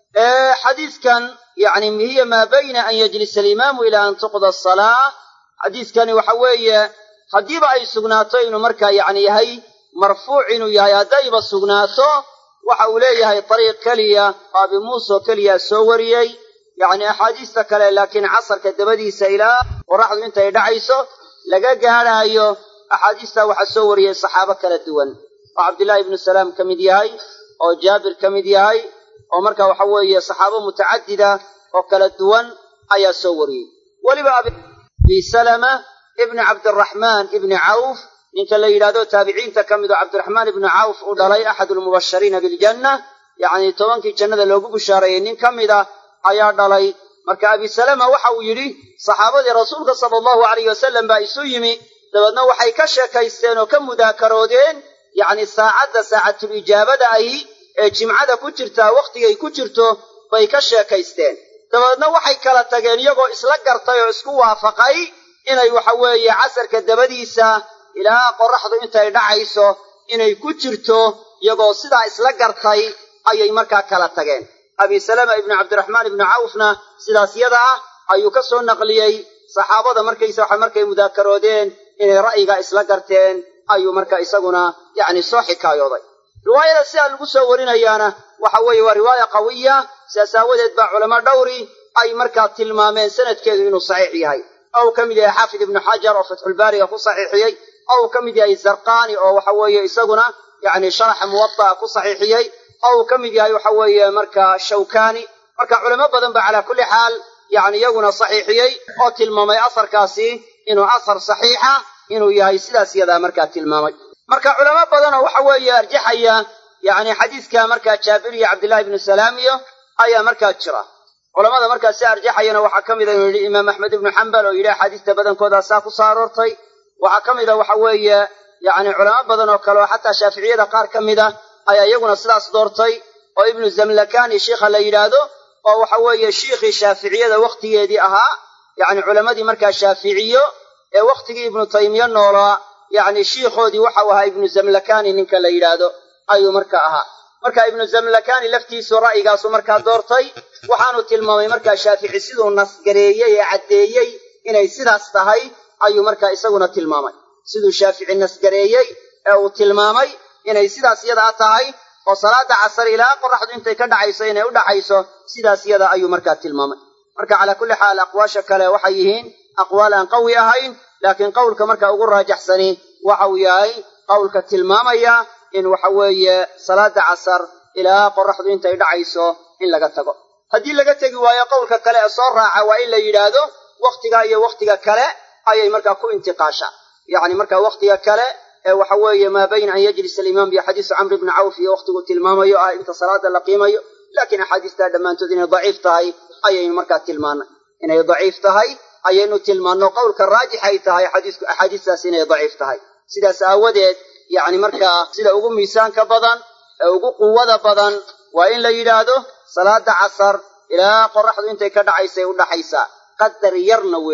xadiiskan yacni hiya maa bayna an yajlisa alimaamu ilaa an tuqda asalaa xadiiskani waxa weeye haddiiba ay sugnaato inuu markaa yacni yahay marfuuc inuu yahay haddayba sugnaato waxa uu leeyahay dariiq keliya oo abi muuse oo keliya soo wariyey yacni axaadiista kale laakiin casarka dabadiisa ilaa qoraxdu intay dhacayso laga gaadhaayo axaadiistaa waxaa soo wariyey saxaabo kala duwan oo cabdillaahi ibnu salaam ka mid yahay oo jaabir ka mid yahay oo marka waxa weeye saxaabo mutacadida oo kala duwan ayaa soo wariyey weliba abi salama ibni cabdiraxmaan ibni cawf ninka la yidhahdo taabiciinta ka mid oo cabdiraxmaan ibnu cawf uu dhalay axadu lmubashariina biljanna yacni tobankii jannada loogu bushaareeyey nin ka mid a ayaa dhalay marka abi salama waxa uu yidhi saxaabadii rasuulka sala allahu alayh wasalam baa isu yimi dabeedna waxay ka sheekaysteen oo ka mudaakaroodeen yacni saacadda saacatul ijaabada ahi ee jimcada ku jirtaa wakhtigay ku jirto bay ka sheekaysteen dabeedna waxay kala tageen iyagoo isla gartay oo isku waafaqay inay waxa weeye casarka dabadiisa ilaa qoraxdu intay dhacayso inay ku jirto iyagoo sidaa isla gartay ayay markaa kala tageen abi salama ibnu cabdiraxmaan ibnu cawfna sidaas yada ah ayuu ka soo naqliyey saxaabada markaysa waxa markay mudaakaroodeen inay ra'yiga isla garteen ayuu marka isaguna yacni soo xikaayooday riwaayada sidaa lagu soo warinayaana waxa weeye waa riwaaya qawiya sidaas aawadeed baa culamo dhowri ay markaa tilmaameen sanadkeedu inuu saxiix yahay oo uu ka mid yahay xaafid ibnu xajar oo fatxulbaariga ku saxiixiyey oo uu ka mid yahay zarqani oo waxa weeye isaguna yacni sharaxa muwada'a ku saxiixiyey oo uu ka mid yahay waxa weeye marka shawkani marka culamo badan ba calaa kulli xaal yacni iyaguna saxiixiyey oo tilmaamay asarkaasi inuu asar saxiixa inuu yahay sidaas yadaa markaa tilmaamay marka culamo badan oo waxa weeye arjaxaya yacni xadiiska markaa jaabir iyo cabdillahi ibnu salaam iyo ayaa markaa jira culamada markaa si arjaxayana waxaa ka mida inuu yidhi imaam axmed ibnu xambal oo yidhi axaadiista badankoodaa saa ku soo aroortay waxaa ka mida waxa weeye yacni culamo badan oo kale oo xataa shaaficiyada qaar ka mid a ayaa iyaguna sidaas doortay oo ibnu zamlakani shiikha la yidhaahdo oo waxa weeye shiikhii shaaficiyada wakhtigeedii ahaa yacni culammadii markaa shaaficiyo ee wakhtigii ibnu taymiye noolaa yacni shiikhoodii waxau ahaa ibnu zamlakani ninka la yidhaahdo ayuu marka ahaa marka ibnu zamlakani laftiisu ra'yigaasu markaa doortay waxaanu tilmaamay markaa shaafici siduu nasgareeyey ee caddeeyey inay sidaas tahay ayuu markaa isaguna tilmaamay siduu shaafici nasgareeyey ee uu tilmaamay inay sidaas yadaa tahay oo salaada casar ilaa qoraxdu intay ka dhacayso inay u dhaxayso sidaas yada ayuu markaa tilmaamay marka calaa kulli xaal aqwaasha kale waxay yihiin aqwaal aan qawi ahayn laakiin qowlka marka ugu raajaxsani waxa uu yahay qowlka tilmaamaya in waxa weeye salaada casar ilaa qoraxdu intay dhacayso in laga tago haddii laga tegi waayo qowlka kale ee soo raaca waa in la yidhaahdo wakhtiga iyo wakhtiga kale ayay markaa ku intiqaashaa yacni marka wakhtiga kale ee waxa weeye maa bayna an yajlisa alimaam iyo xadiisu camr ibni cawf iyo wakhtigu tilmaamayo ah inta salaada la qiimayo laakiin axaadiistaa dhammaantood inay daciif tahay ayaynu markaa tilmaannay inay daciif tahay ayaynu tilmaanno qowlka raajix ay tahay xadiisku axaadiistaas inay daciif tahay sidaas aawadeed yacni markaa sida ugu miisaanka badan ee ugu quwada badan waa in la yidhaahdo salaada casar ilaa qoraxdu intay ka dhacaysay u dhaxaysaa qadar yarna weeyaan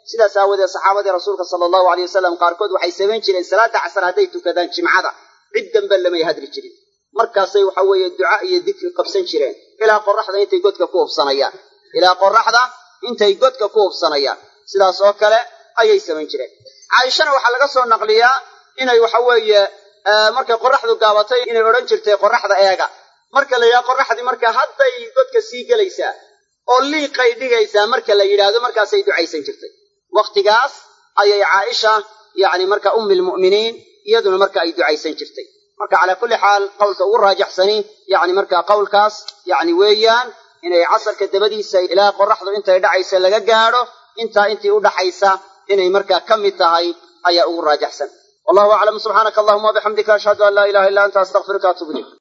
sidaas aawadeed saxaabadii rasuulka sala allahu aleyh wasalam qaarkood waxay samayn jireen salaada casar hadday tukadaan jimcada cid dambe lamay hadli jirin markaasay waxa weeye duca iyo dikri qabsan jireen ilaa qoraxda intay godka ku hubsanayaan ilaa qoraxda intay godka ku hubsanayaan sidaas oo kale ayay samayn jireen caaishana waxaa laga soo naqliyaa inay waxa weeye markay qoraxdu gaabatay inay odhan jirtay qoraxda eega marka la yidhaha qoraxdii marka hadday godka sii gelaysaa oo liiqay dhigaysaa marka la yidhaahdo markaasay ducaysan jirtay wakhtigaas ayay caaisha yacni marka ummi lmu'miniin iyaduna marka ay ducaysan jirtay marka calaa kulli xaal qowlka ugu raajaxsani yacni marka qowlkaas yacni weeyaan inay casarka dabadiisa ilaa qoraxdu intay dhacaysa laga gaadho intaa intii u dhaxaysa inay markaa ka mid tahay ayaa ugu raajaxsan wallahu aclam subxaanaka allahuma wabixamdika ashhadu an laa ilaha illa anta astaqfiruka atubu ilayk